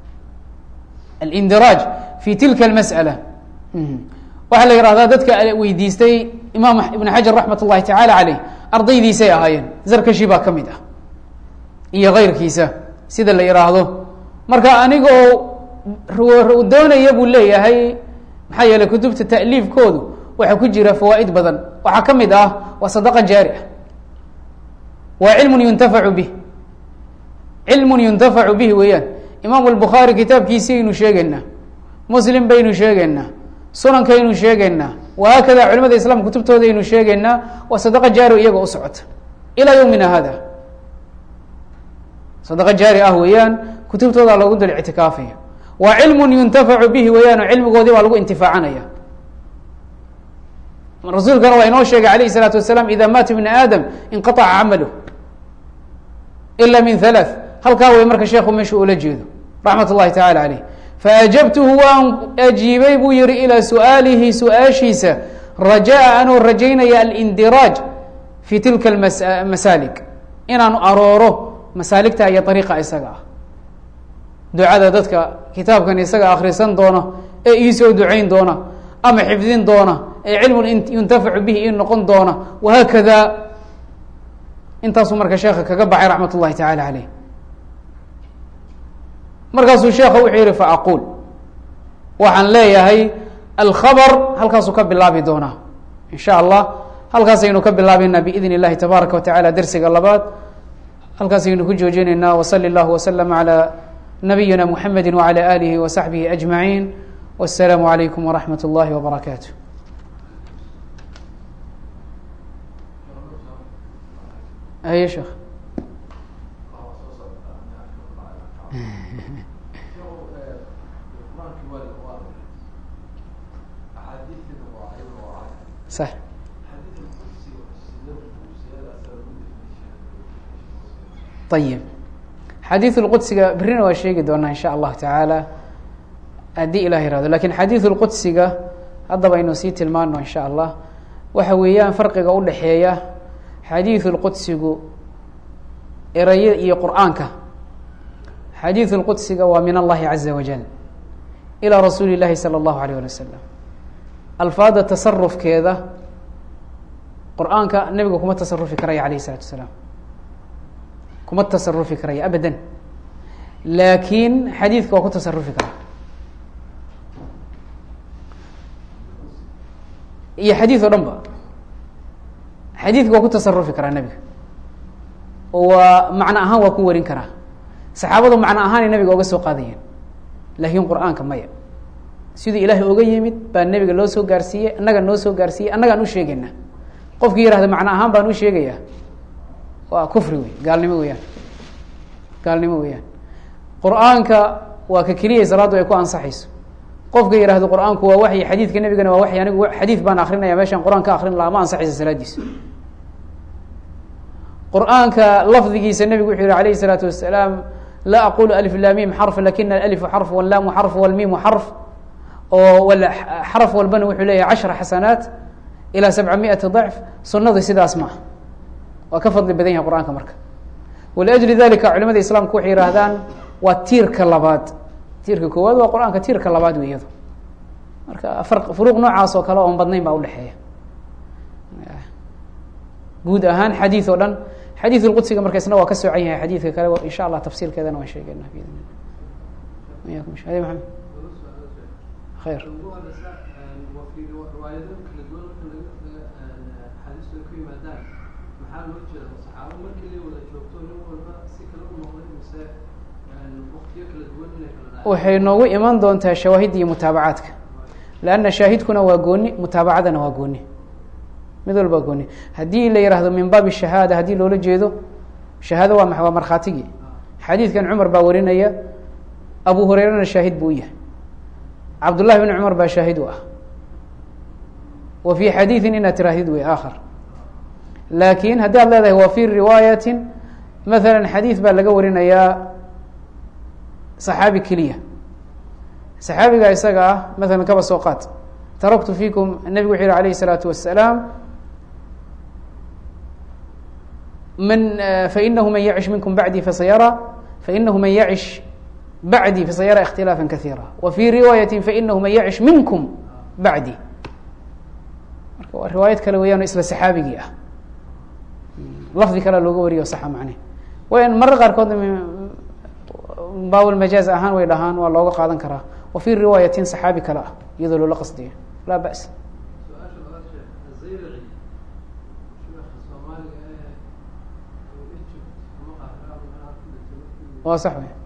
alindiraaj fi tilka almas'ala waxaa la yihahdaa dadka weydiistay imaam ibn xajar raxmat اllahi tacaala caleyh ardaydiisay ahaayeen zarkashi baa ka mid ah iyo keyrkiisa sida la yihaahdo marka anigoo doonaya buu leeyahay maxaa yeeley kutubta ta'liifkoodu waxaa ku jira fawaa'id badan waxaa ka mid ah waa sadaqa jaari ah waa cilmun yuntafacu bih cilmun yuntafacu bih weeyaan imaamu albukhaari kitaabkiisaynu sheegaynaa muslim baynu sheegaynaa sunankaynu sheegaynaa wahaakada culimada islam kutubtoodaynu sheegaynaa waa sadaqa jaari iyaga u socota ilaa yowmina hada sadaqa jaari ah weeyaan kutubtooda loogu dul ictikaafaya waa cilmun yuntafacu bihi weeyaan oo cilmigoodii baa lagu intifaacanaya rasuulkana waa inoo sheegay alayh الsalaatu wasalaam ida maata ibn aadam inqaطca camalu ila min halaaث halkaa way marka sheekhu meeshu ula jeedo raxmat اllahi tacala aleyh faajabtuhu waan ajiibay buu yihi ilaa su-aalihi su-aashiisa rajaa anuu rajaynaya alindiraaj fi tilka masaalik inaanu arooro masaaligta iyo ariiqa isaga ah ducada dadka kitaabkan isaga akhrisan doona ee iisoo ducayn doona ama xifdin doona ee cilmun yuntafacu bihi in noqon doona wahaakada intaasuu marka sheekha kaga baxay raxmat ullahi tacaala caleyh markaasuu sheekha wuxuu yihi faaquul waxaan leeyahay alkhabr halkaasuu ka bilaabi doonaa in sha allah halkaasaynu ka bilaabeynaa biidn اllahi tabaaraka wa tacala dersiga labaad halkaasaynu ku joojinaynaa wsali اllahu wslm عalى nabiyina mxamedi wعalى alihi وsaxbihi أجmaعin wالsalaamu عalaykum wraxmat اllahi wbarakaatu haye sheekh sax ayib xadiiث اlqudsiga berrina waa sheegi doonaa in sha allahu tacaala haddii ilah irahdo lakin xadiiث اlqudsiga haddaba aynu sii tilmaano in sha allah waxa weeyaan farqiga udhexeeya xadiiث اlqudsigu erayo iyo qur'aanka xadiiث اlqudsiga waa min allahi caza wajal ilى rasuuli اllahi salى اllahu alيyه alي wasalam alfaada tasarufkeeda qur-aanka nebiga kuma tasarufi karaya alayh الsalatu asalaam kuma tasarufi karaya abadan laakiin xadiidka waa ku tasarufi karaa iyo xadiid o dhan ba xadiidka waa ku tasarufi karaa nebiga oo waa macno ahaan waa ku warin karaa saxaabadu macno ahaanay nebiga oga soo qaadayeen laakiin qur-aanka maya siduu ilaahay oga yimid baa nebiga loo soo gaarsiiyey annaga noo soo gaarsiiyey annagaan u sheegayna qofkii yihahda macno ahaan baan u sheegayaa waa kufri wey gaalnimo weyaan gaalnimo weeyaan qur-aanka waa ka keliyay salaaddu ay ku ansaxayso qofka yihahdo qur-aanku waa waxyi xadiidka nebigana waa waxyi anigu xadiid baan akrinaya meeshaan qur-aan ka akrin lahaa ma ansaxaysa salaadiisa qur-aanka lafdigiisa nebigu wuxuu yihi alayh الsalaatu wasalaam laa aqulu alif lamim xarf lakina alalifu xarf wallaamu xarf walmimu xarf oo xaraf walbana wuxuu leeyahay cashra xasanaat ilaa sabca miati ضacf sunada sidaas ma ah waa ka fadli badan yahay qur-aanka marka waliajli dalika culimada islaamku waxay yihaahdaan waa tiirka labaad tiirka koowaad waa qur-aanka tiirka labaad wey iyado marka ar furuuq noocaas oo kale oon badnayn baa udhexeeya guud ahaan xadiid oo dhan xadiid lqudsiga marka isna waa ka soocan yahay xadiidka kale insha allah tafsiilkeedana waan sheegeyna yakum mamed khayr waxay noogu iman doontaa shawaahidda iyo mutaabacaadka lanna shaahidkuna waa gooni mutaabacadana waa gooni mid walba gooni haddii la yihahdo min baabi shahaada haddii loola jeedo shahaado waa ma waa markhaatigii xadiidkan cumar baa warinaya abu hureyrana shaahid buu u yahay cabdullahi bn cumar baa shaahid u ah wa fii xadiidin inaad tirahdid wey aakhar laakiin haddii ad leedahay wa fii riwaayatin maala xadiid baa laga warinayaa saxaabi keliya saxaabiga isaga ah maala kaba soo qaad taraktu fiikum nebigu wuxu yihi alayh الsalaatu wasalaam man fainahu man yacish minkum bacdii fasayara fainahu man yacish bacdii fasayara اkhtilaafa kahiira wa fii riwaayati fainahu man yacish minkum bacdi marka waa riwaayad kale weeyaan isla saxaabigii ah lafdi kale looga wariyo saxa macne wayan marar qaarkood baawil majaaz ahaan way dhahaan waa looga qaadan karaa wa fii riwaayatin saxaabi kale ah iyadoo loola qasdiyo laa ba's waa sax wey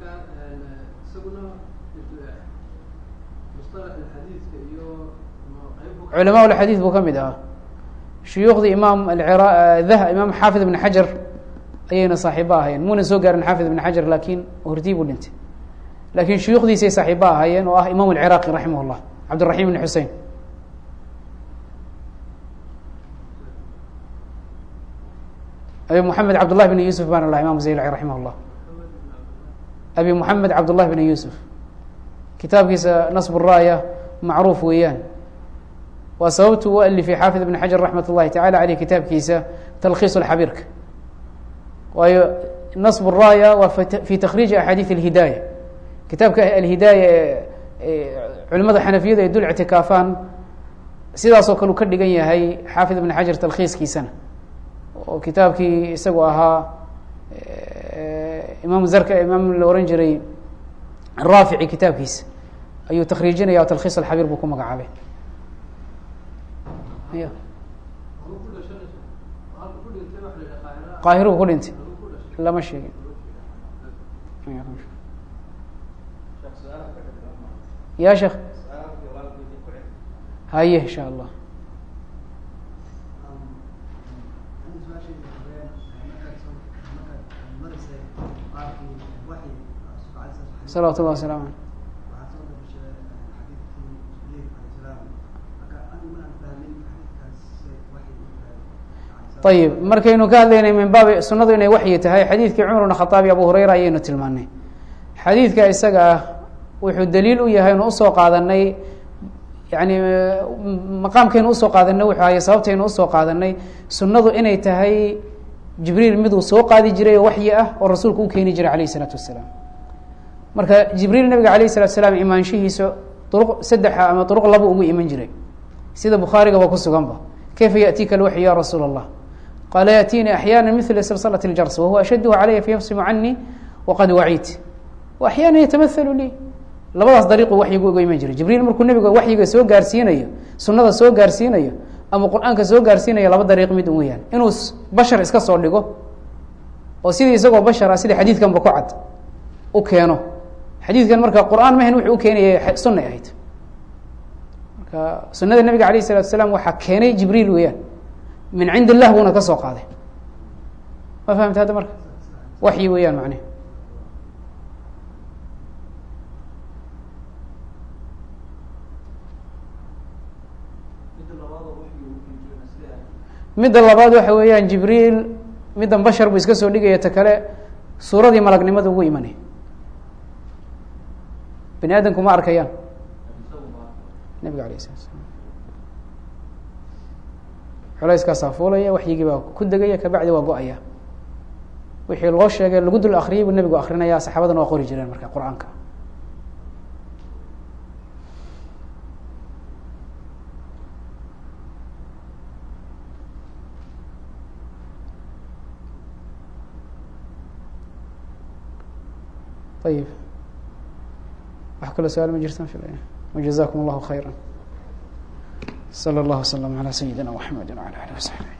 culamaa lxadiid buu ka mid ahaa shuyuukhdii imaam dah imaam xaafid ibn xajar ayayna saaxiibo ahaayeen muna soo gaarin xaafid ibn xajar lakin hortii buu dhintay lakin shuyuukhdiisay saaxiibo ahaayeen oo ah imam alciraaqi raximah llah cabdiraxim ibn xusein abi moxamed cabdullahi bn yusuf baan lah imam zaylaci raximah llah abi moxamed cabdullahi bn yusuf kitaabkiisa nasb raaya macruuf weeyaan waa sababtu u alifay xaafid ibn xajar raxmat اllahi tacala aleyh kitaabkiisa talkhiis xabiirka waayo nasb raaya waa fi takriiji axaadiid اlhidaaya kitaabka alhidaaya ee culimada xanafiyadu ay dul ictikaafaan sidaasoo kale uu ka dhigan yahay xaafid ibn xajar talkhiiskiisana oo kitaabkii isagu ahaa imaam zarka imaam la ohan jiray raafici kitaabkiisa ayuu takriijinaya o talkhiis alxabiir buu ku magacaabay ya qaahiruu ku dhintay lama sheegin ya sheekh haye insha allah salawat llah wasalam aleyh ayib markaynu ka hadlaynay min baabi sunadu inay waxyi tahay xadiidkii cumar bn khaaab iyo abu hureyra ayaynu tilmaanay xadiidka isaga ah wuxuu daliil u yahay inu usoo qaadanay yani maqaamkaynu usoo qaadanay wuxuu ahay sababtaynu usoo qaadanay sunnadu inay tahay jibriil miduu soo qaadi jiray oo waxyi ah oo rasuulku u keeni jiray alayh isalaatu wasalaam marka jibriil nabiga alayh salatu salaam imaanshihiisa duruq saddexa ama duruq laba ugu iman jiray sida bukhaarigaba ku suganba kayfa yaأtiika alwaxyu ya rasuul اllah qaala yaأtiinii axyaana mila silsilaة اljars wahuwa ashadhu calaya fayafsimu canii waqad waciit axyaana yatamahalu lii labadaas dariiqu waxyigu uga iman jiray jibriil markuu nabiga waxyiga soo gaarsiinayo sunada soo gaarsiinayo ama qur-aanka soo gaarsiinayo laba dariiq mid weyaan inuu bashar iska soo dhigo oo sidii isagoo bashar ah sida xadiidkanba ku cad u keeno xadiidkan marka qur-aan mahan wuxuu u keenaya sunay ahayd marka sunada nabiga alayh isalatu asalaam waxaa keenay jibriil weeyaan min cind illah buuna ka soo qaaday ma fahamta hadda marka waxyi weeyaan macnehe midda labaad waxa weeyaan jibriil middan bashar buu iska soo dhigaya ta kale suuradii malagnimada ugu imanay bani aadamku ma arkayaan nabiga alayh salatu slam culayskaasaa fuulaya waxyigii baa ku degaya kabacdi waa go-aya wixii loo sheegay lagu dul akriyay buu nebigu akrinaya saxaabadana waa qori jireen marka qur-aanka ayib wax kaloo su-aal ma jirtaan filaya wajazakum allahu khayra slى اllah وsلم عlى سyidina mحamedi وعlى alih وsaحbi